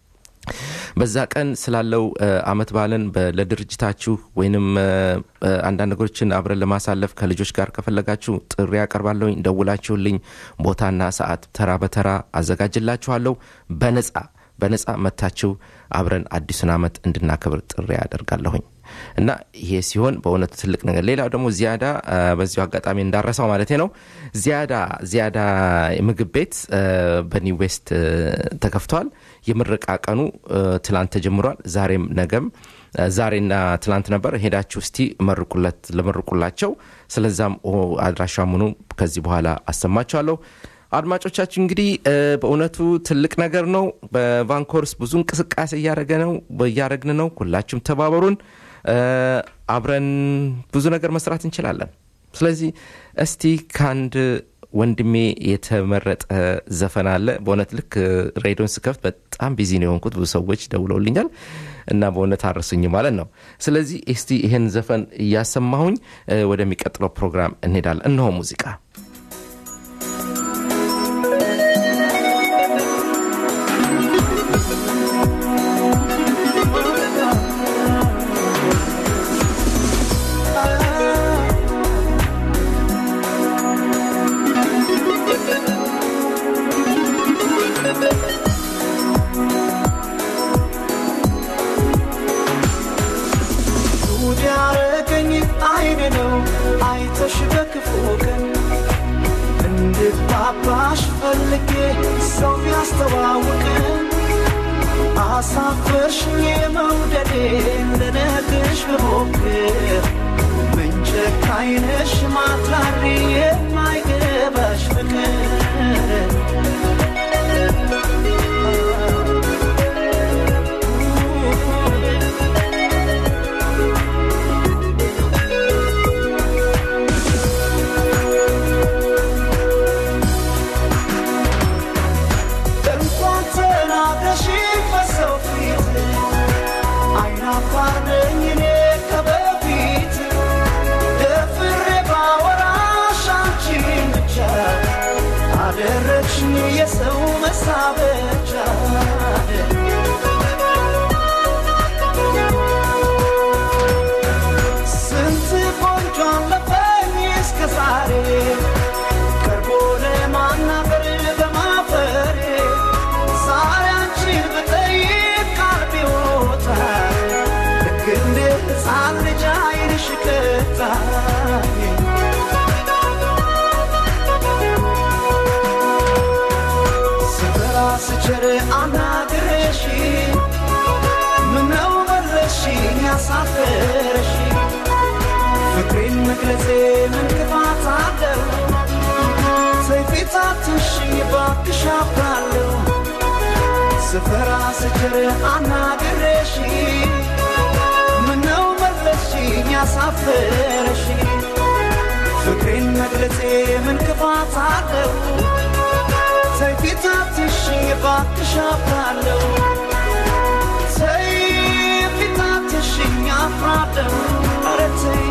በዛ ቀን ስላለው አመት ባለን ለድርጅታችሁ ወይንም አንዳንድ ነገሮችን አብረን ለማሳለፍ ከልጆች ጋር ከፈለጋችሁ ጥሪ ያቀርባለሁኝ ደውላችሁልኝ ቦታና ሰዓት ተራ በተራ አዘጋጅላችኋለሁ በነጻ በነጻ መታችሁ አብረን አዲሱን አመት እንድናከብር ጥሪ ያደርጋለሁኝ እና ይሄ ሲሆን በእውነቱ ትልቅ ነገር ሌላው ደግሞ ዚያዳ በዚሁ አጋጣሚ እንዳረሳው ማለት ነው ዚያዳ ዚያዳ ምግብ ቤት በኒው ዌስት ተከፍቷል የምረቃ ቀኑ ትላንት ተጀምሯል ዛሬም ነገም ዛሬና ትላንት ነበር ሄዳችሁ እስቲ መርቁለት ለመርቁላቸው ስለዛም አድራሻ ምኑ ከዚህ በኋላ አሰማችኋለሁ አድማጮቻችን እንግዲህ በእውነቱ ትልቅ ነገር ነው በቫንኮርስ ብዙ እንቅስቃሴ እያደረገ ነው እያደረግን ነው ሁላችሁም ተባበሩን አብረን ብዙ ነገር መስራት እንችላለን ስለዚህ እስቲ ከአንድ ወንድሜ የተመረጠ ዘፈን አለ በእውነት ልክ ሬዲዮን ስከፍት በጣም ቢዚ ነው የሆንኩት ብዙ ሰዎች ደውለውልኛል እና በእውነት አረሱኝ ማለት ነው ስለዚህ እስቲ ይህን ዘፈን እያሰማሁኝ ወደሚቀጥለው ፕሮግራም እንሄዳለን እነሆ ሙዚቃ አይተሽ በክፉ ቀን እንድግባባሽ ፈልጌ ሰው ቢያስተዋውቅን አሳፈርሽኝ መውደዴ ልነግርሽ ብሞክር ምን ጨካኝ ነሽ ማትራሪ የማይገባሽ ፍቅር እንኳን ተናግረሽ በሰው ፊት አይናፋር ነኝ እኔ ከበፊት ደፍሬ ባወራሽ አንቺን ብቻ መግለጼ ምን ክፋት አለው? ሰይፊታትሽ እባክሽ አፍራለሁ ስፈራ ስችር አናግሬሽ ምነው መለስሽኝ ያሳፈረሽ ፍቅሬን መግለጼ ምን ክፋት አለው? ሰይፊታትሽ እባክሽ አፍራለሁ ሰይፊታትሽኝ አፍራለሁ ኧረ ተይ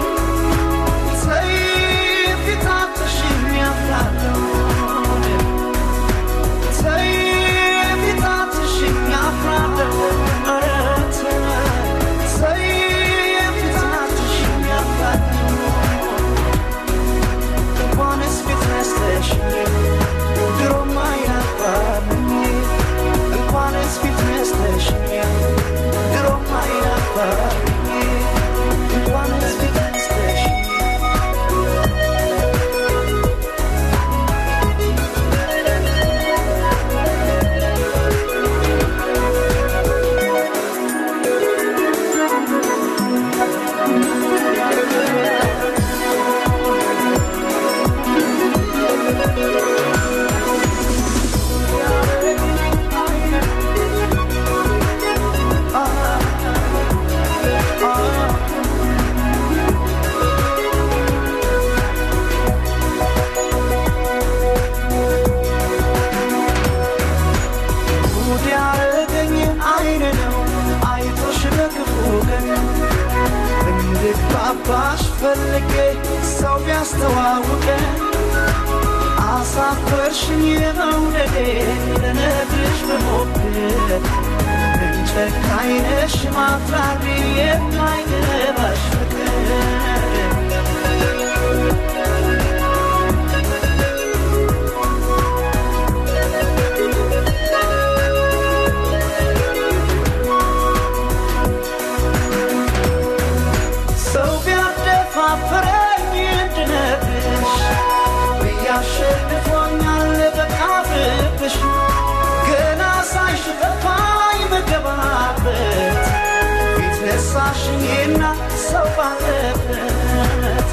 ሰይፊታትሽኝ አፍራለሁ ሰይፊታትሽኝ አፍራለሁ ኧረ ተይ ሰይፊታትሽኝ አፍራለሁ እንኳንስ ፊት ነስተሽኝ ድሮም አይናፋርኝ እንኳንስ ፊት ነስተሽኝ ድሮም አይናፋርኝ እንኳንስ ፊት ነስተሽኝ ጉድ ያረገኝ አይን ነው አይቶሽ በክፉ ቀን እንድግባባሽ ፈልጌ ሰው ቢያስተዋውቀን አሳፈርሽኝ መውደዴ ልነግርሽ ብሞክር እንጨካኝ ነሽ ማፍራሪ የማይገባሽ ፍቅር ሰው ቢያደፋፍረኝ እንድነግርሽ ብያሸንፎኛል በቃ ብብሽ ገና ሳይሽ ጠፋኝ መገባበት ፊት ነሳሽኝና ሰው ባለበት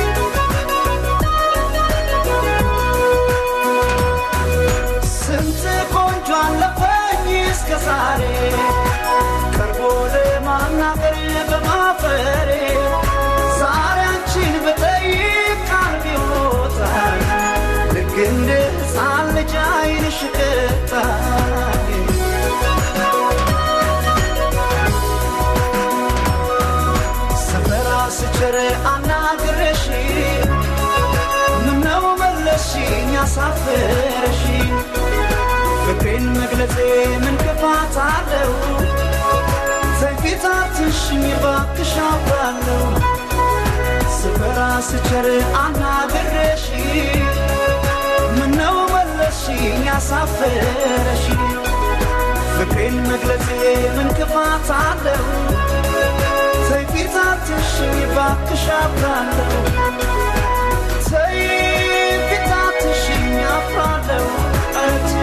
ስንት ቆንጆ አለፈኝ እስከ ዛሬ ቀርቦ ለማናገር በማፈሬ ዛሬ አንቺን ብጠይቅ ቃል ቢወጣኝ ልክ እንደ ሕፃን ልጅ ዓይንሽ ቅጣኝ ሰፈራ ስቸር አናግረሽ ምነው መለስሽኝ ያሳፈረሽ ፍቅሬን መግለጼ ምን ክፋት አለው? ሰይፊታትሽኝ እባክሽ አውቃለሁ ስፈራ ስቸር አናግሬሽ ምነው መለስሽኝ ያሳፈረሽ ፍቅሬን መግለጼ ምን ክፋት አለው? ሰይፊታትሽኝ እባክሽ አውቃለሁ ሰይፊታትሽኝ አፍራለሁ እቴ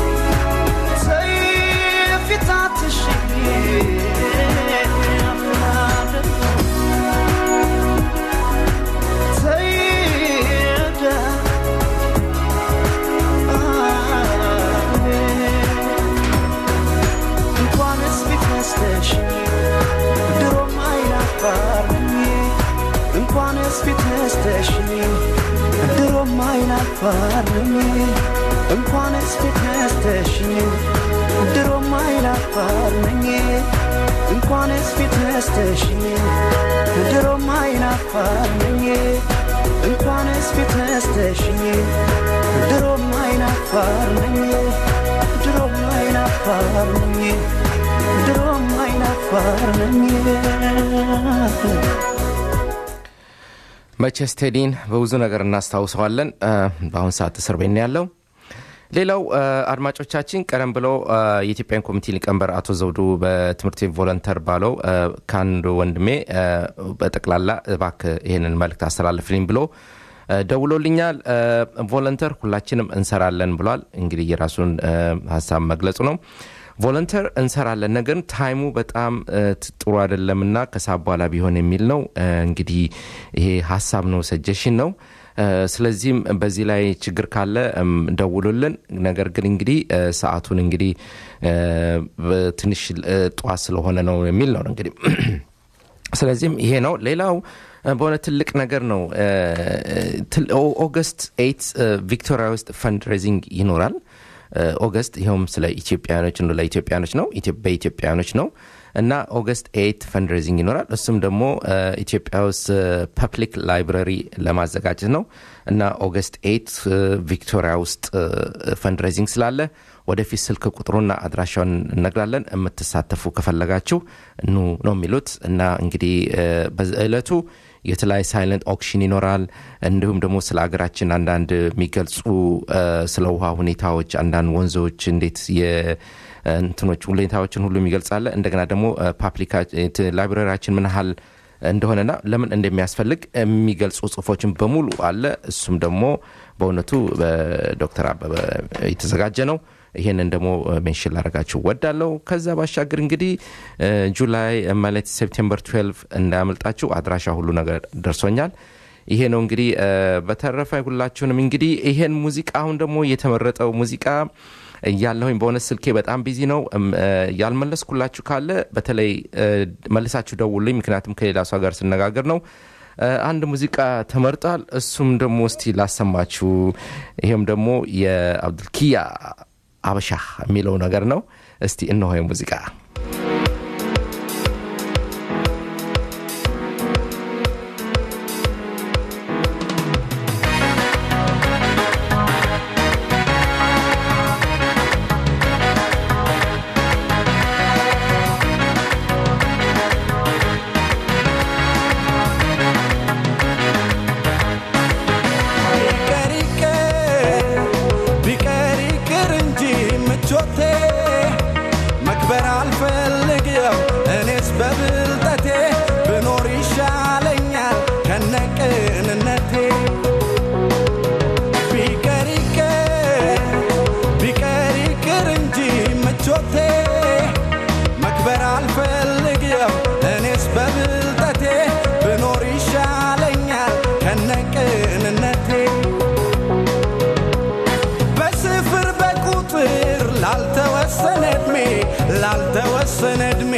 ሰይፊታትሽኝ አፍራለሁ ሰይዳ እንኳንስ ፊት ነስተሽ ድሮም አይናፋርኝ እንኳንስ ፊት ነስተሽኝ ድሮም አይናፋርኝ እንኳንስ ፊት ነስተሽኝ ድሮም አይናፋርኝ እንኳንስ ፊት ነስተሽኝ ድሮም አይናፋርኝ እንኳንስ ፊት ነስተሽኝ ድሮም አይናፋርኝ ድሮም አይናፋርኝ ድሮም አይናፋርኝ መቼስ ቴዲን በብዙ ነገር እናስታውሰዋለን። እ፣ በአሁን ሰዓት እስር ቤት ነው ያለው። ሌላው እ፣ አድማጮቻችን ቀደም ብሎ እ፣ የኢትዮጵያን ኮሚቴ ሊቀመንበር አቶ ዘውዱ በትምህርት ቤት ቮለንተር ባለው እ፣ ከአንድ ወንድሜ እ፣ በጠቅላላ እባክህ ይህንን መልእክት አስተላልፍልኝ ብሎ እ፣ ደውሎልኛል። እ፣ ቮለንተር ሁላችንም እንሰራለን ብሏል። እንግዲህ የራሱን እ፣ ሀሳብ መግለጹ ነው። ቮለንተር እንሰራለን ነገር ታይሙ በጣም እ፣ ት- ጥሩ አይደለም እና ከሰዓት በኋላ ቢሆን የሚል ነው እ፣ እንግዲህ ይሄ ሀሳብ ነው ሰጀሽን ነው እ፣ ስለዚህም በዚህ ላይ ችግር ካለ እም፣ ደውሉልን ነገር ግን እንግዲህ እ፣ ሰዓቱን እንግዲህ እ፣ በትንሽ እ፣ ጠዋት ስለሆነ ነው የሚል ነው እንግዲህ ስለዚህም ይሄ ነው ሌላው እ፣ በሆነ ትልቅ ነገር ነው እ፣ ትል- ኦ- ኦገስት ኤይት ቪክቶሪያ ውስጥ ፈንድ ሬዚንግ ይኖራል እ፣ ኦገስት ይኸውም ስለ ኢትዮጵያኖች ነው ለኢትዮጵያኖች ነው ኢትዮ- በኢትዮጵያኖች ነው እና ኦገስት ኤይት ፈንድሬዚንግ ይኖራል እሱም ደግሞ እ፣ ኢትዮጵያ ውስጥ ፐብሊክ ላይብረሪ ለማዘጋጀት ነው እና ኦገስት ኤይት ቪክቶሪያ ውስጥ ፈንድሬዚንግ ስላለ ወደፊት ስልክ ቁጥሩና አድራሻውን እነግራለን የምትሳተፉ ከፈለጋችሁ ኑ ነው የሚሉት እና እንግዲህ እ፣ በዕለቱ የተለያዩ ሳይለንት ኦክሽን ይኖራል እንዲሁም ደግሞ ስለ ሀገራችን አንዳንድ የሚገልጹ እ፣ ስለ ውሃ ሁኔታዎች አንዳንድ ወንዞች እንዴት የ- እንትኖች ሁኔታዎችን ሁሉ ይገልጻለ እንደገና ደግሞ ፓብሊካ ላይብራሪያችን ምን ያህል እንደሆነና ለምን እንደሚያስፈልግ የሚገልጹ ጽሁፎችን በሙሉ አለ እሱም ደግሞ በእውነቱ በዶክተር አበበ የተዘጋጀ ነው ይህንን ደግሞ ሜንሽን ላደረጋችሁ ወዳለው ከዛ ባሻገር እንግዲህ እ፣ ጁላይ ማለት ሴፕቴምበር 12 እንዳያመልጣችሁ አድራሻ ሁሉ ነገር ደርሶኛል ይሄ ነው እንግዲህ እ፣ በተረፈ ሁላችሁንም እንግዲህ ይሄን ሙዚቃ አሁን ደግሞ የተመረጠው ሙዚቃ እያለሁኝ በሆነ ስልኬ በጣም ቢዚ ነው እም፣ እ፣ ያልመለስኩላችሁ ካለ በተለይ እ፣ መልሳችሁ ደውልኝ ምክንያቱም ከሌላ ሰው ጋር ስነጋገር ነው እ፣ አንድ ሙዚቃ ተመርጧል እሱም ደግሞ እስቲ ላሰማችሁ ይሄም ደግሞ የአብዱልኪያ አበሻ የሚለው ነገር ነው እስቲ እነሆ ሙዚቃ ቢቀር ይቅር ቢቀር ይቅር እንጂ ምቾቴ መክበር አልፈልግም እኔስ በብልጠቴ ብኖር ይሻለኛል ከነቅንነቴ ቢቀር ይቅር ቢቀር ይቅር እንጂ ምቾቴ መክበር አልፈልግም እኔስ በብልጠቴ ብኖር ይሻለኛል ከነቅንነቴ በስፍር በቁጥር ላልተወሰነ ዕድሜ ላልተወሰነ ዕድሜ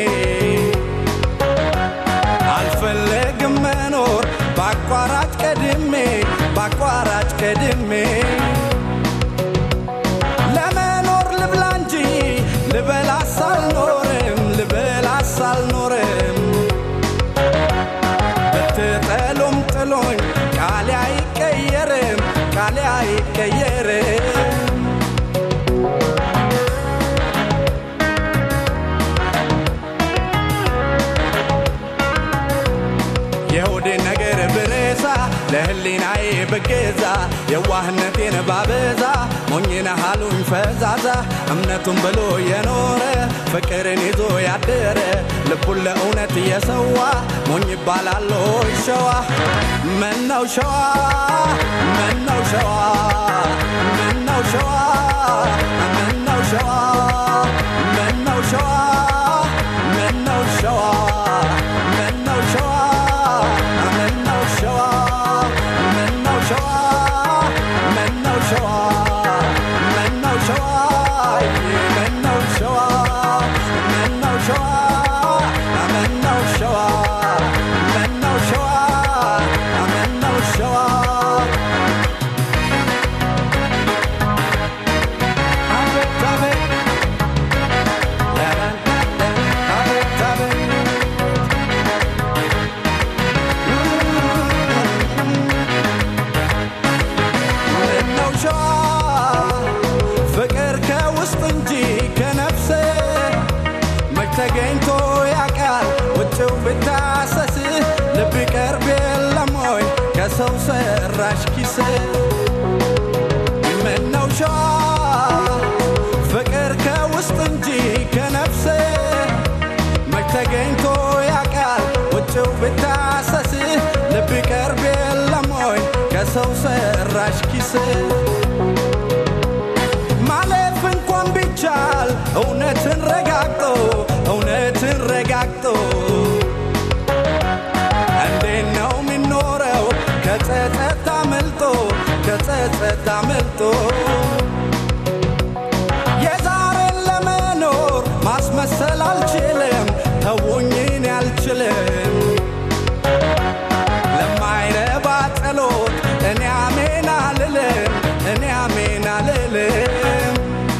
አልፈለግም መኖር በአቋራጭ ቀድሜ በአቋራጭ ቀድሜ ለመኖር ልብላ እንጂ ልበላስ አልኖርም ልበላስ አልኖርም ብትጠሉም ጥሎኝ ቃሌ አይቀየርም ቃሌ አይቀየርም የሆዴን ነገር ብረሳ ለህሊናዬ ብገዛ የዋህነቴን ባበዛ ሞኝነ ሃሉኝ ፈዛዛ እምነቱን ብሎ የኖረ ፍቅርን ይዞ ያደረ ልቡን ለእውነት እየሰዋ ሞኝ ይባላል ሆይ ሸዋ መናው ሸዋ መናው ሸዋ መናው ሸዋ መናው ሸዋ መናው ሸዋ መናው ሸዋ መናው ሸዋ መናው ሸዋ መናው ሸዋ መናው ሸዋ መናው ሸዋ መናው ሸዋ መናው ሸዋ መናው ሸዋ መናው ሸዋ መናው ሸዋ አቤት አቤት አቤት አቤት ምነው ሸዋ ፍቅር ከውስጥ እንጂ ከነፍስ መች ተገኝቶ ያውቃል ውጭው ብታሰስ ልብ ይቀርብ የለም ወይ ከሰው ሰራሽ ኪስ ምነው ሸዋ ፍቅር ከውስጥ እንጂ ከነፍስ መች ተገኝቶ ያውቃል ውጭው ብታሰስ ልብ ይቀርብ የለም ወይ ከሰው ሰራሽ ኪስ ማለፍ እንኳን ቢቻል እውነትን ማስመሰል አልችልም ተውኝን አልችልም ለማይረባ ጸሎት እኔ አሜን አልልም እኔ አሜን አልልም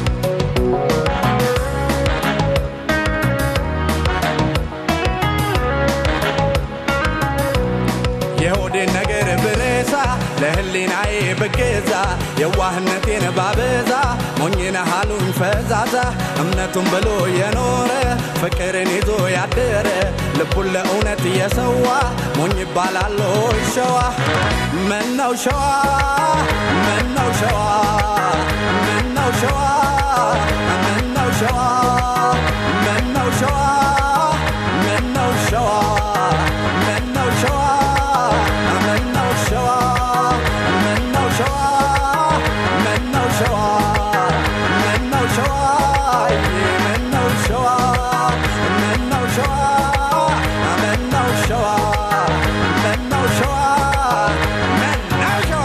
የሆዴን ነገር ብረሳ ለህሊናዬ ብገዛ የዋህነቴን ባበዛ ሞኝነ ሃሉኝ ፈዛዛ እምነቱን ብሎ የኖረ ፍቅርን ይዞ ያደረ ልቡን ለእውነት እየሰዋ ሞኝ ይባላል ሆይ ሸዋ ምነው ሸዋ ምነው ሸዋ ምነው ሸዋ ምነው ሸዋ ምነው ሸዋ ምነው ሸዋ ምነው ሸዋ ምነው ሸዋ ምነው ሸዋ ምነው ሸዋ ምነው ሸዋ ምነው ሸዋ ምነው ሸዋ ምነው ሸዋ ምነው ሸዋ ምነው ሸዋ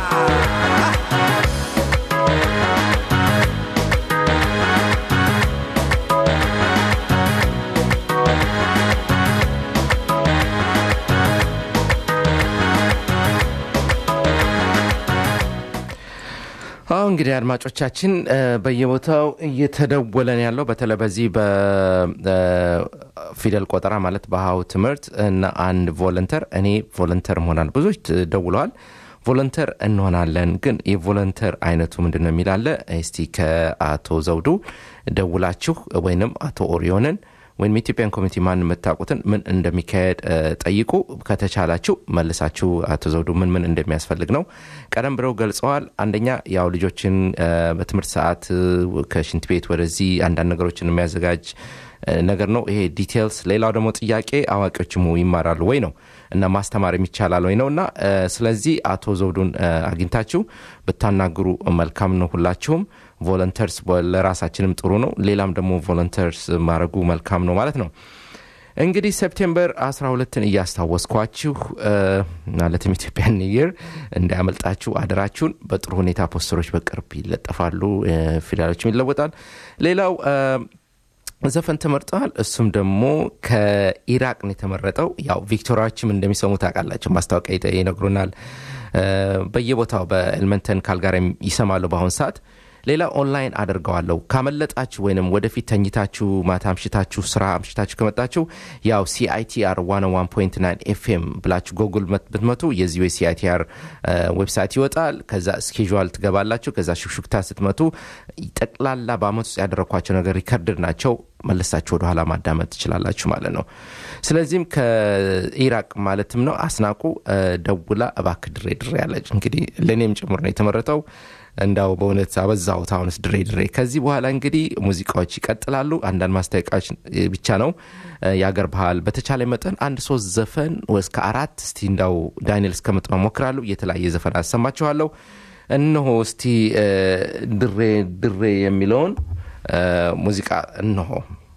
አሁ እንግዲህ አድማጮቻችን እ፣ በየቦታው እየተደወለን ያለው በተለይ በዚህ በፊደል ቆጠራ ማለት በሀው ትምህርት እና አንድ ቮለንተር እኔ ቮለንተር መሆናል ብዙዎች ደውለዋል ቮለንተር እንሆናለን ግን የቮለንተር አይነቱ ምንድን ነው የሚላለ እስቲ ከአቶ ዘውዱ ደውላችሁ ወይንም አቶ ኦሪዮንን ወይም የኢትዮጵያን ኮሚኒቲ ማን የምታውቁትን ምን እንደሚካሄድ እ፣ ጠይቁ ከተቻላችሁ መልሳችሁ አቶ ዘውዱ ምን ምን እንደሚያስፈልግ ነው ቀደም ብለው ገልጸዋል አንደኛ ያው ልጆችን እ፣ በትምህርት ሰዓት እ፣ ከሽንት ቤት ወደዚህ አንዳንድ ነገሮችን የሚያዘጋጅ እ፣ ነገር ነው ይሄ ዲቴልስ ሌላው ደግሞ ጥያቄ አዋቂዎችም ይማራሉ ወይ ነው እና ማስተማር የሚቻላል ወይ ነው እና እ፣ ስለዚህ አቶ ዘውዱን እ፣ አግኝታችሁ ብታናግሩ መልካም ነው ሁላችሁም ቮለንተርስ ለራሳችንም ጥሩ ነው ሌላም ደግሞ ቮለንተርስ ማድረጉ መልካም ነው ማለት ነው እንግዲህ ሴፕቴምበር 12ን እያስታወስኳችሁ እ፣ ማለትም ኢትዮጵያ ኒየር እንዳያመልጣችሁ አደራችሁን በጥሩ ሁኔታ ፖስተሮች በቅርብ ይለጠፋሉ እ፣ ፊደሎችም ይለወጣል ሌላው እ፣ ዘፈን ተመርጠዋል እሱም ደግሞ ከኢራቅ ነው የተመረጠው ያው ቪክቶሪያዎችም እንደሚሰሙ ታውቃላቸው ማስታወቂያ ይተ- ይነግሩናል እ፣ በየቦታው በኤልመንተን ካልጋሪም ይሰማሉ በአሁን ሰዓት ሌላ ኦንላይን አድርገዋለሁ ካመለጣችሁ ወይንም ወደፊት ተኝታችሁ ማታ አምሽታችሁ ስራ አምሽታችሁ ከመጣችሁ ያው ሲአይቲአር 101.9 ኤፍኤም ብላችሁ ጎግል መት- ብትመቱ የዚሁ የሲአይቲአር ዌብሳይት ይወጣል ከዛ ስኬዥዋል ትገባላችሁ ከዛ ሹክሹክታ ስትመቱ ጠቅላላ በአመት ውስጥ ያደረግኳቸው ነገር ሪከርድድ ናቸው መለሳችሁ ወደኋላ ማዳመጥ ትችላላችሁ ማለት ነው ስለዚህም ከኢራቅ ማለትም ነው አስናቁ እ፣ ደውላ እባክ ድሬ ድሬ ያለች እንግዲህ ለእኔም ጭምር ነው የተመረጠው እንዳው በእውነት አበዛሁት አሁንስ ድሬ ድሬ ከዚህ በኋላ እንግዲህ ሙዚቃዎች ይቀጥላሉ አንዳንድ ማስታወቂያዎች እ፣ ብቻ ነው እ፣ የአገር ባህል በተቻለ መጠን አንድ ሶስት ዘፈን እስከ አራት እስቲ እንዳው ዳንኤል እስከመጥ ሞክራሉ የተለያየ ዘፈን አሰማችኋለሁ እነሆ እስቲ እ፣ ድሬ ድሬ የሚለውን እ፣ ሙዚቃ እነሆ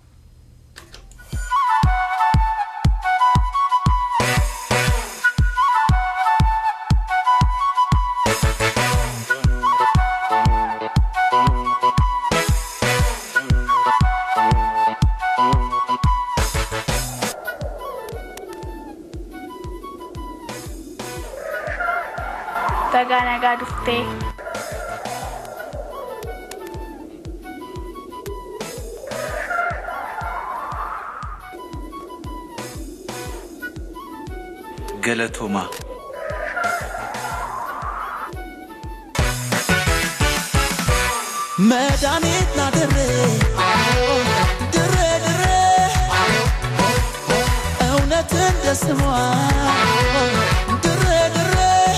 Baga nagaa dhuftee. ገለቶማ መድኃኒት ና ድሬ ድሬ ድሬ እውነት እንደ ስሟ ድሬ ድሬ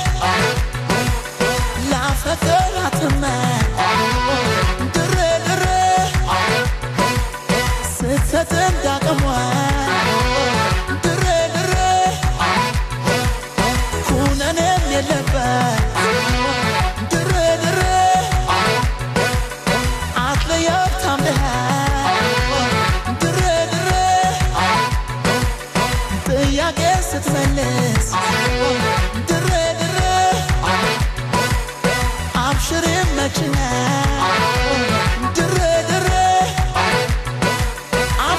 ላፈቅራትመ ድሬ ድሬ ስትሰጥ እንዳቅሟ ድሬ ድሬ ኩነኔም የለበት ድሬ ድሬ አትለየው ታምነህ ድሬ ድሬ ጥያቄ ስትመልስ ድሬ ድሬ አብሽር መችነ ድሬ ድሬ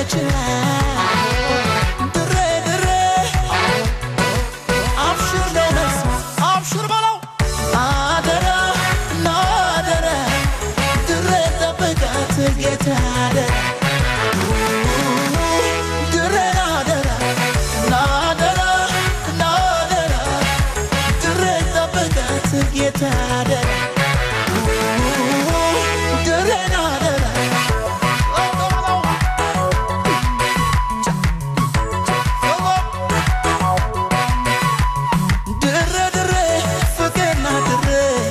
ይችላል ድሬ ድሬ አብሽር ነው መልስ አብሽር በለው አደራ ናደራ ድሬ ጠብቃት ጌታ አደራ ድሬ ናደራ ናደራ ናደራ ድሬ ጠብቃት ጌታ አደራ ድሬ ናደራ ድሬ ድሬ ፍቅርና ድሬ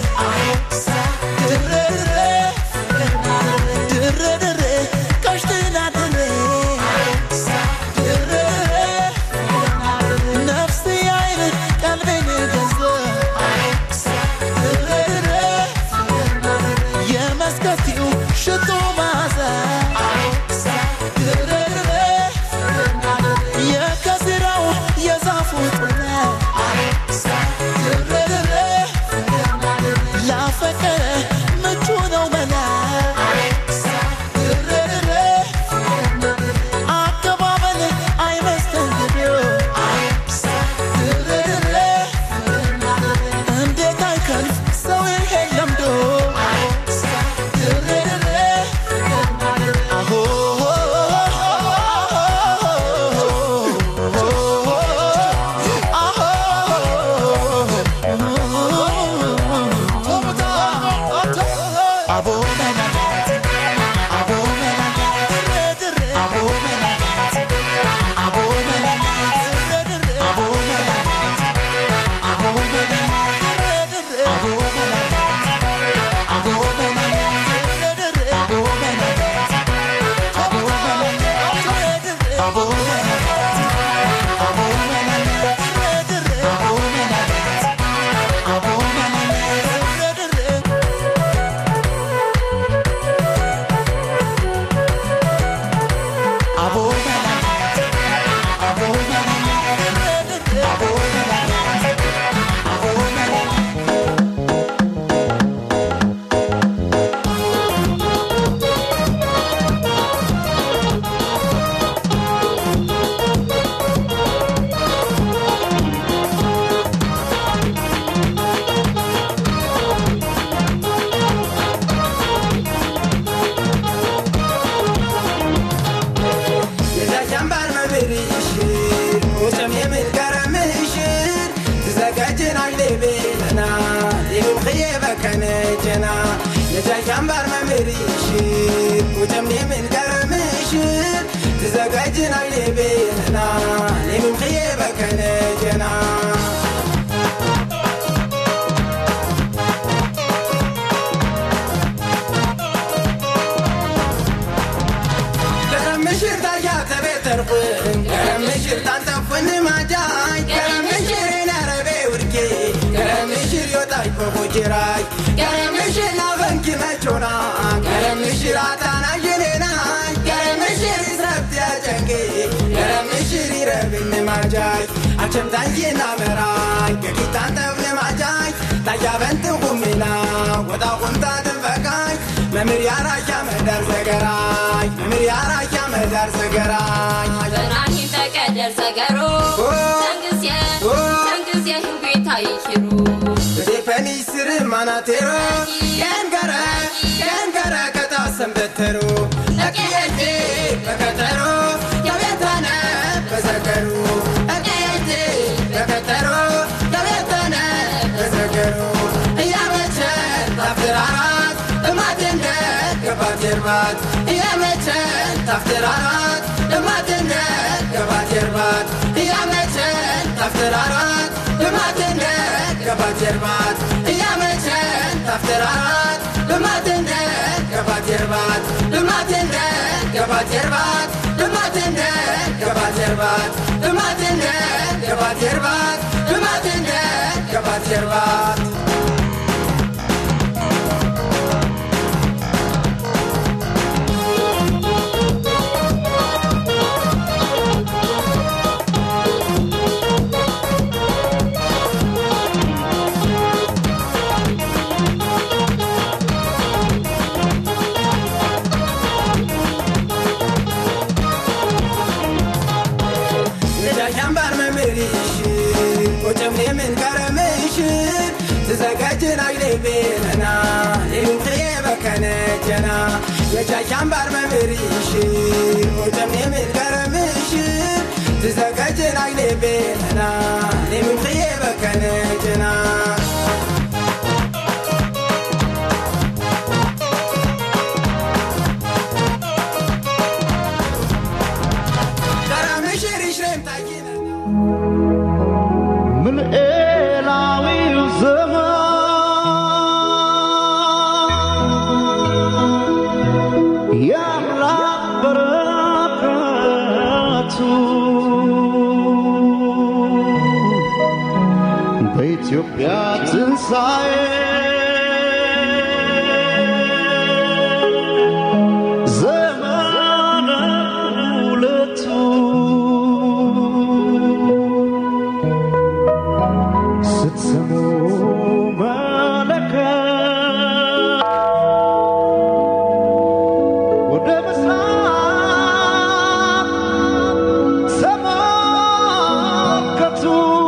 ድሬ ድሬ ድሬ ድሬ ቀሽትና ድሬ ድሬ ነፍስ አይን ቀልቤን ገዛ ድሬ ድሬ የመስከቲው ሽቶ ማዛ ድሬ ድሬ የከዝራው የዛፉ ጥላ ድሬ ላፈቀረ ምቹ ነው መላ ድሬ አቀባበል አይመስተንግዶ ድሬ እንዴት አይከልፍ ሰው ይሄን ለምዶ ድሬ አሆ የዛቻምባር መብርሽር ሙሰም የምትገረምሽር ትዘጋጅናል ቤትና የምምኽየ በከነጀና የዛቻምባር መብርሽር ሙሰም የምትገረምሽር ትዘጋጅናል ቤትና የምምኽየ በከነጀና ገረምሽር ታያ ተቤተርኩን ገረምሽር ታንተፉን ማጃይ ገረምሽር ነረቤ ውድጌ ገረምሽር ዮጣይ በቦጅራይ ገረምሽር ናበንኪ መቾና ገረምሽር አታና የኔናይ ገረምሽር ይስረብት ያጨንቄ ገረምሽር ይረብን ማጃይ አቸምታዬና መራይ ገቂታን ተብን ማጃይ ታያ በንትን ቁሚና ወጣ ቁምታ ትንፈቃይ መምር ያራሻ መዳር ዘገራይ መምር ያራሻ መዳር ዘገራይ በናሂ ተቀደር ሰገሮ ተንግዝየ ተንግዝየ ህቤታ ይሽሩ በዴፈኒ ስር ማናቴሮ ገንገረ ገንገረ ከታሰንበተሩ ለቅየቴ በከተሮ የቤተነ በዘገሩ ለቅየቴ በከተሮ የቤተነ በዘገሩ እያመቸ ታፍትራራት እማትንደ ገባት የርባት እያመቸ ታፍትራራት እማትንደ ገባት የርባት እያመቸ ታፍትራራት እማትንደ ገባት የርባት እያመቸ ታፍትራራት እማትንደ ገባት የርባት እማትንደ ገባት የርባት እማትንደ ገባት የርባት እማትንደ ገባት የርባት እማትንደ ገባት የርባት ቤነና የምንትዬ በከነጀና የቻቻን ባር መምሪሽ ኦጨም የምልገረምሽ ትዘገጅን አይኔ ቤነና የምንትዬ በከነጀና ምን ኤላዊው ዘመን የአምላክ በረከቱ በኢትዮጵያ ትንሣኤ ዘመነ ሁለቱ ስትሰሙ መለከት ወደ ምስራቅ ተመልከቱ።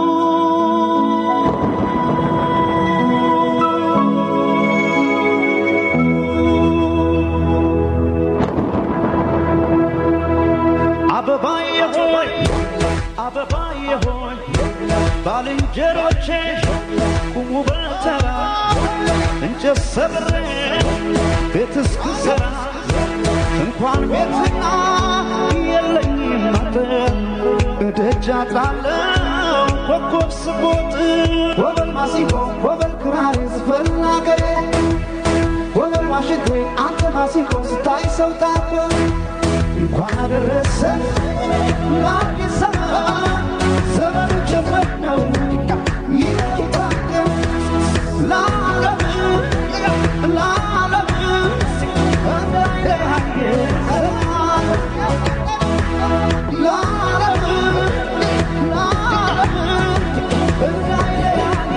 አበባዬ ሆይ አበባዬ ሆይ ባልንጀሮቼ ቁሙ በተራ እንጨት ሰብሬ ቤት እስክሰራ እንኳን ቤትና የለኝም አጥር እደጃ ጣለው ኮከብ ስቦጥ ወበል ማሲንቆ ወበል ክራር ዝፈን አገሬ ወበል ዋሽንቴ አንተ ማሲንቆ ስታይ ሰው ታኮ እንኳን አደረሰ ለአዲስ ዘመን ዘመኑ ጀመር ነው ይታደም ለዓለም ለዓለም እንዳይለያየ ለዓለም ለዓለም እንዳይለያየ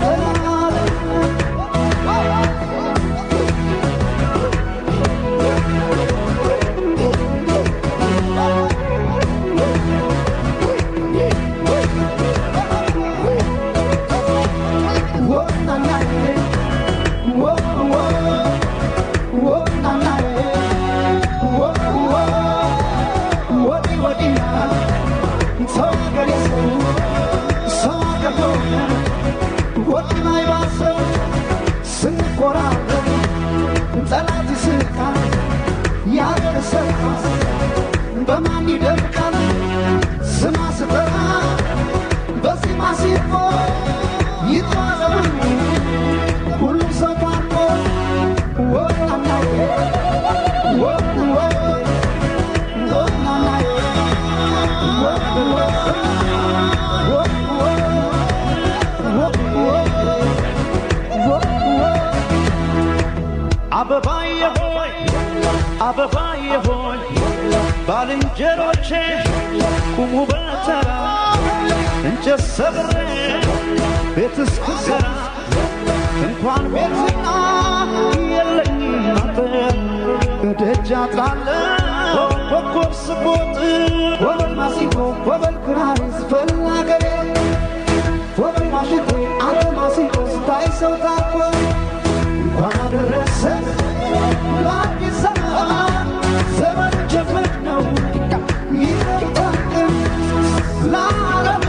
ጠላት ይስቃል ያገር ሰርፋስ በማን ይደምቃል ስማ ስጠራ በዜማ ሲፎ ይጧዘሙ ሁሉም ሰው ታርቆ ወጣናዬ ወጥወ ወጣናዬ ወጥወ ወጥወ ወጥወ ወጥወ አበባዬ ሆይ አበባዬ ሆይ ባልንጀሮቼ ቁሙ በተራ እንጨት ሰብሬ ቤት እስክሰራ እንኳን ቤትና የለኝም አጥር እደጃ ጣለው ኮከብ ስቦጥ ወበል ማሲንቆ ወበል ክራር ዝፈን አገሬ ወበል ዋሽንቴ አንተ ማሲንቆ ስታይ ሰው ታኮ እንኳን አደረሰ ለአዲስ ዘመን ዘመን ጀመር ነው ይታደም ለዓለም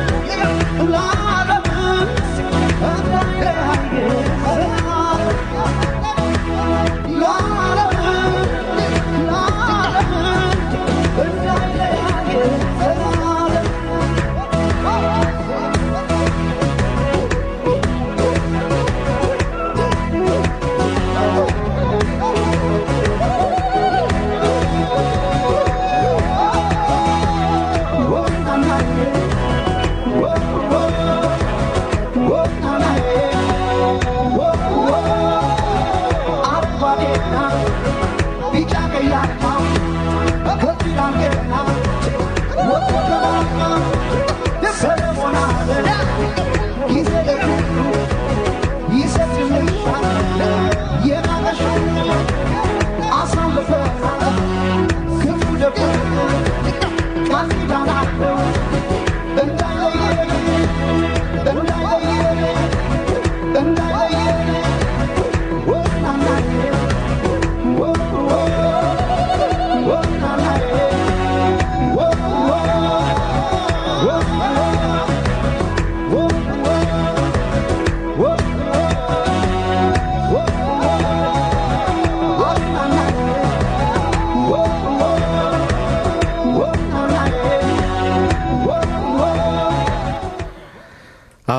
ለዓለም እንዳይለያየ ለዓለም ለዓለም እንዳይለያየ እንዳይለየ እንዳይለየ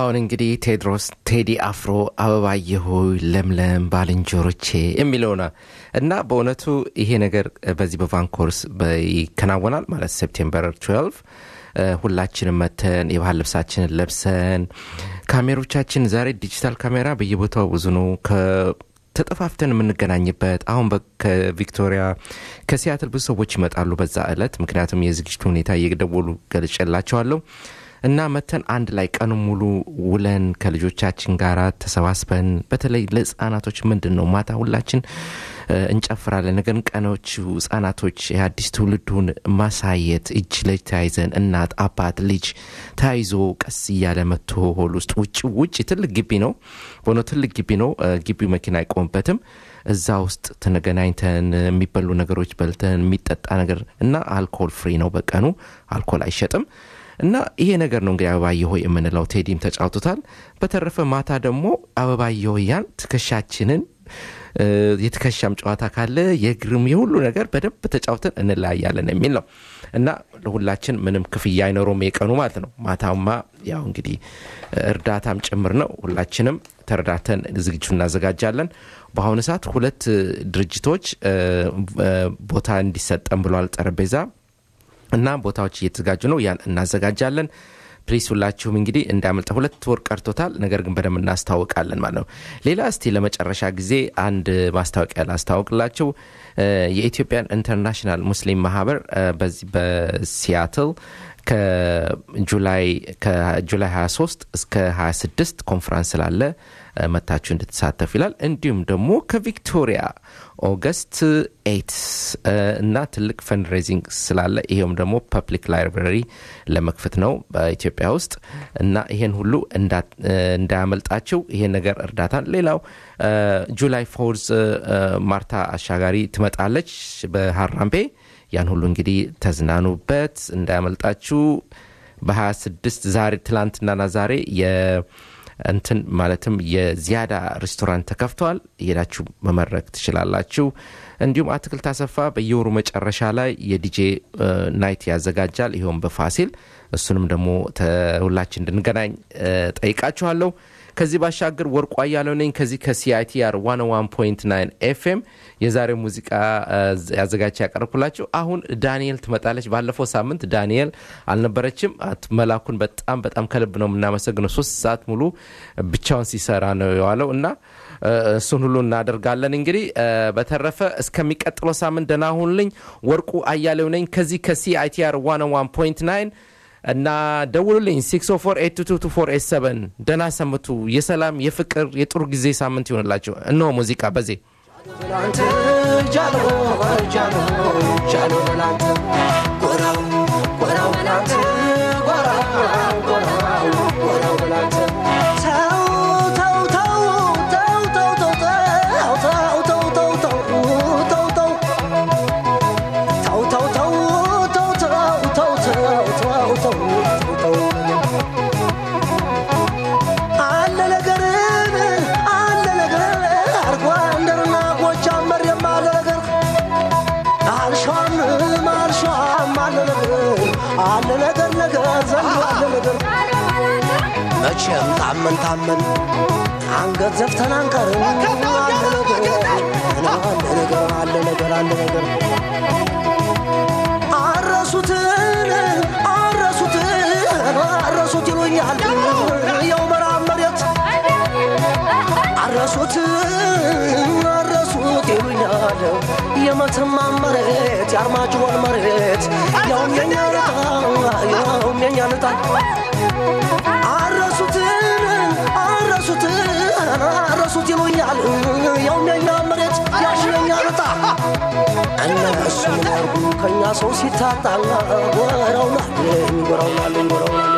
አሁን እንግዲህ ቴድሮስ ቴዲ አፍሮ አበባዬ ሆይ ለምለም ባልንጀሮቼ የሚለው ነው እና በእውነቱ ይሄ ነገር በዚህ በቫንኮርስ ይከናወናል ማለት ሴፕቴምበር 12 ሁላችንም መተን የባህል ልብሳችንን ለብሰን ካሜሮቻችን ዛሬ ዲጂታል ካሜራ በየቦታው ብዙ ነው ተጠፋፍተን የምንገናኝበት አሁን ከቪክቶሪያ ከሲያትል ብዙ ሰዎች ይመጣሉ በዛ ዕለት ምክንያቱም የዝግጅቱ ሁኔታ እየደወሉ ገልጬላቸዋለሁ እና መተን አንድ ላይ ቀኑ ሙሉ ውለን ከልጆቻችን ጋር ተሰባስበን በተለይ ለህፃናቶች ምንድን ነው ማታ ሁላችን እንጨፍራለን ነገን ቀኖቹ ህጻናቶች የአዲስ ትውልዱን ማሳየት እጅ ለእጅ ተያይዘን እናት አባት ልጅ ተያይዞ ቀስ እያለ መጥቶ ሆል ውስጥ ውጭ ውጭ ትልቅ ግቢ ነው በሆነ ትልቅ ግቢ ነው ግቢው መኪና አይቆምበትም እዛ ውስጥ ተገናኝተን የሚበሉ ነገሮች በልተን የሚጠጣ ነገር እና አልኮል ፍሪ ነው በቀኑ አልኮል አይሸጥም እና ይሄ ነገር ነው እንግዲህ አበባየ ሆይ የምንለው ቴዲም ተጫውቶታል በተረፈ ማታ ደግሞ አበባየ ሆያን ትከሻችንን የትከሻም ጨዋታ ካለ የእግርም የሁሉ ነገር በደንብ ተጫውተን እንለያያለን የሚል ነው እና ለሁላችን ምንም ክፍያ አይኖረውም የቀኑ ማለት ነው ማታማ ያው እንግዲህ እርዳታም ጭምር ነው ሁላችንም ተረዳተን ዝግጅቱ እናዘጋጃለን በአሁኑ ሰዓት ሁለት ድርጅቶች ቦታ እንዲሰጠን ብሏል ጠረጴዛ እና ቦታዎች እየተዘጋጁ ነው ያን እናዘጋጃለን ፕሊስ ሁላችሁም እንግዲህ እንዳመልጠ ሁለት ወር ቀርቶታል ነገር ግን በደንብ እናስታውቃለን ማለት ነው ሌላ እስቲ ለመጨረሻ ጊዜ አንድ ማስታወቂያ ላስታውቅላችሁ የኢትዮጵያን ኢንተርናሽናል ሙስሊም ማህበር በዚህ በሲያትል ከጁላይ 23 እስከ 26 ኮንፈረንስ ስላለ መታችሁ እንድትሳተፍ ይላል እንዲሁም ደግሞ ከቪክቶሪያ ኦገስት ኤት እና ትልቅ ፈንድሬዚንግ ስላለ ይሄውም ደግሞ ፐብሊክ ላይብራሪ ለመክፈት ነው በኢትዮጵያ ውስጥ እና ይሄን ሁሉ እንዳያመልጣቸው ይሄን ነገር እርዳታን ሌላው ጁላይ ፎርዝ ማርታ አሻጋሪ ትመጣለች በሀራምቤ ያን ሁሉ እንግዲህ ተዝናኑበት እንዳያመልጣችሁ በ26 ዛሬ ትላንትናና ዛሬ እንትን ማለትም የዚያዳ ሬስቶራንት ተከፍተዋል ሄዳችሁ መመረቅ ትችላላችሁ እንዲሁም አትክልት አሰፋ በየወሩ መጨረሻ ላይ የዲጄ ናይት ያዘጋጃል ይኸውም በፋሲል እሱንም ደግሞ ሁላችን እንድንገናኝ ጠይቃችኋለሁ ከዚህ ባሻገር ወርቋ ያለው ነኝ ከዚህ ከሲአይቲአር 101.9 ኤፍኤም የዛሬው ሙዚቃ ያዘጋጅ ያቀረብኩላችሁ አሁን ዳንኤል ትመጣለች ባለፈው ሳምንት ዳንኤል አልነበረችም መላኩን በጣም በጣም ከልብ ነው የምናመሰግነው ሶስት ሰዓት ሙሉ ብቻውን ሲሰራ ነው የዋለው እና እሱን ሁሉ እናደርጋለን እንግዲህ በተረፈ እስከሚቀጥለው ሳምንት ደና ሁንልኝ ወርቁ አያሌው ነኝ ከዚህ ከሲአይቲአር 101.9 እና ደውሉልኝ 604 ደና ሰምቱ የሰላም የፍቅር የጥሩ ጊዜ ሳምንት ይሆንላቸው እነሆ ሙዚቃ በዜ መቼም ታመን ታመን አንገት ዘፍተን አንቀርም። አለ ነገር አለ ነገር አለ ነገር አለ ነገር አረሱትን አረሱትን አረሱት ይሉኛል የው መራብ መሬት አረሱት አረሱት ይሉኛል የመተማ መሬት የአርማጭሆን መሬት ያውም የኛ ልጣ ያውም የኛ ልጣ አረሱትን አረሱትን አረሱት ይሉኛል ያውም የኛ መሬት ያሽ የኛ ልጣ እነሱ ምን ያርጉ ከእኛ ሰው ሲታጣ ጎረውናል ጎረውናል ጎረውናል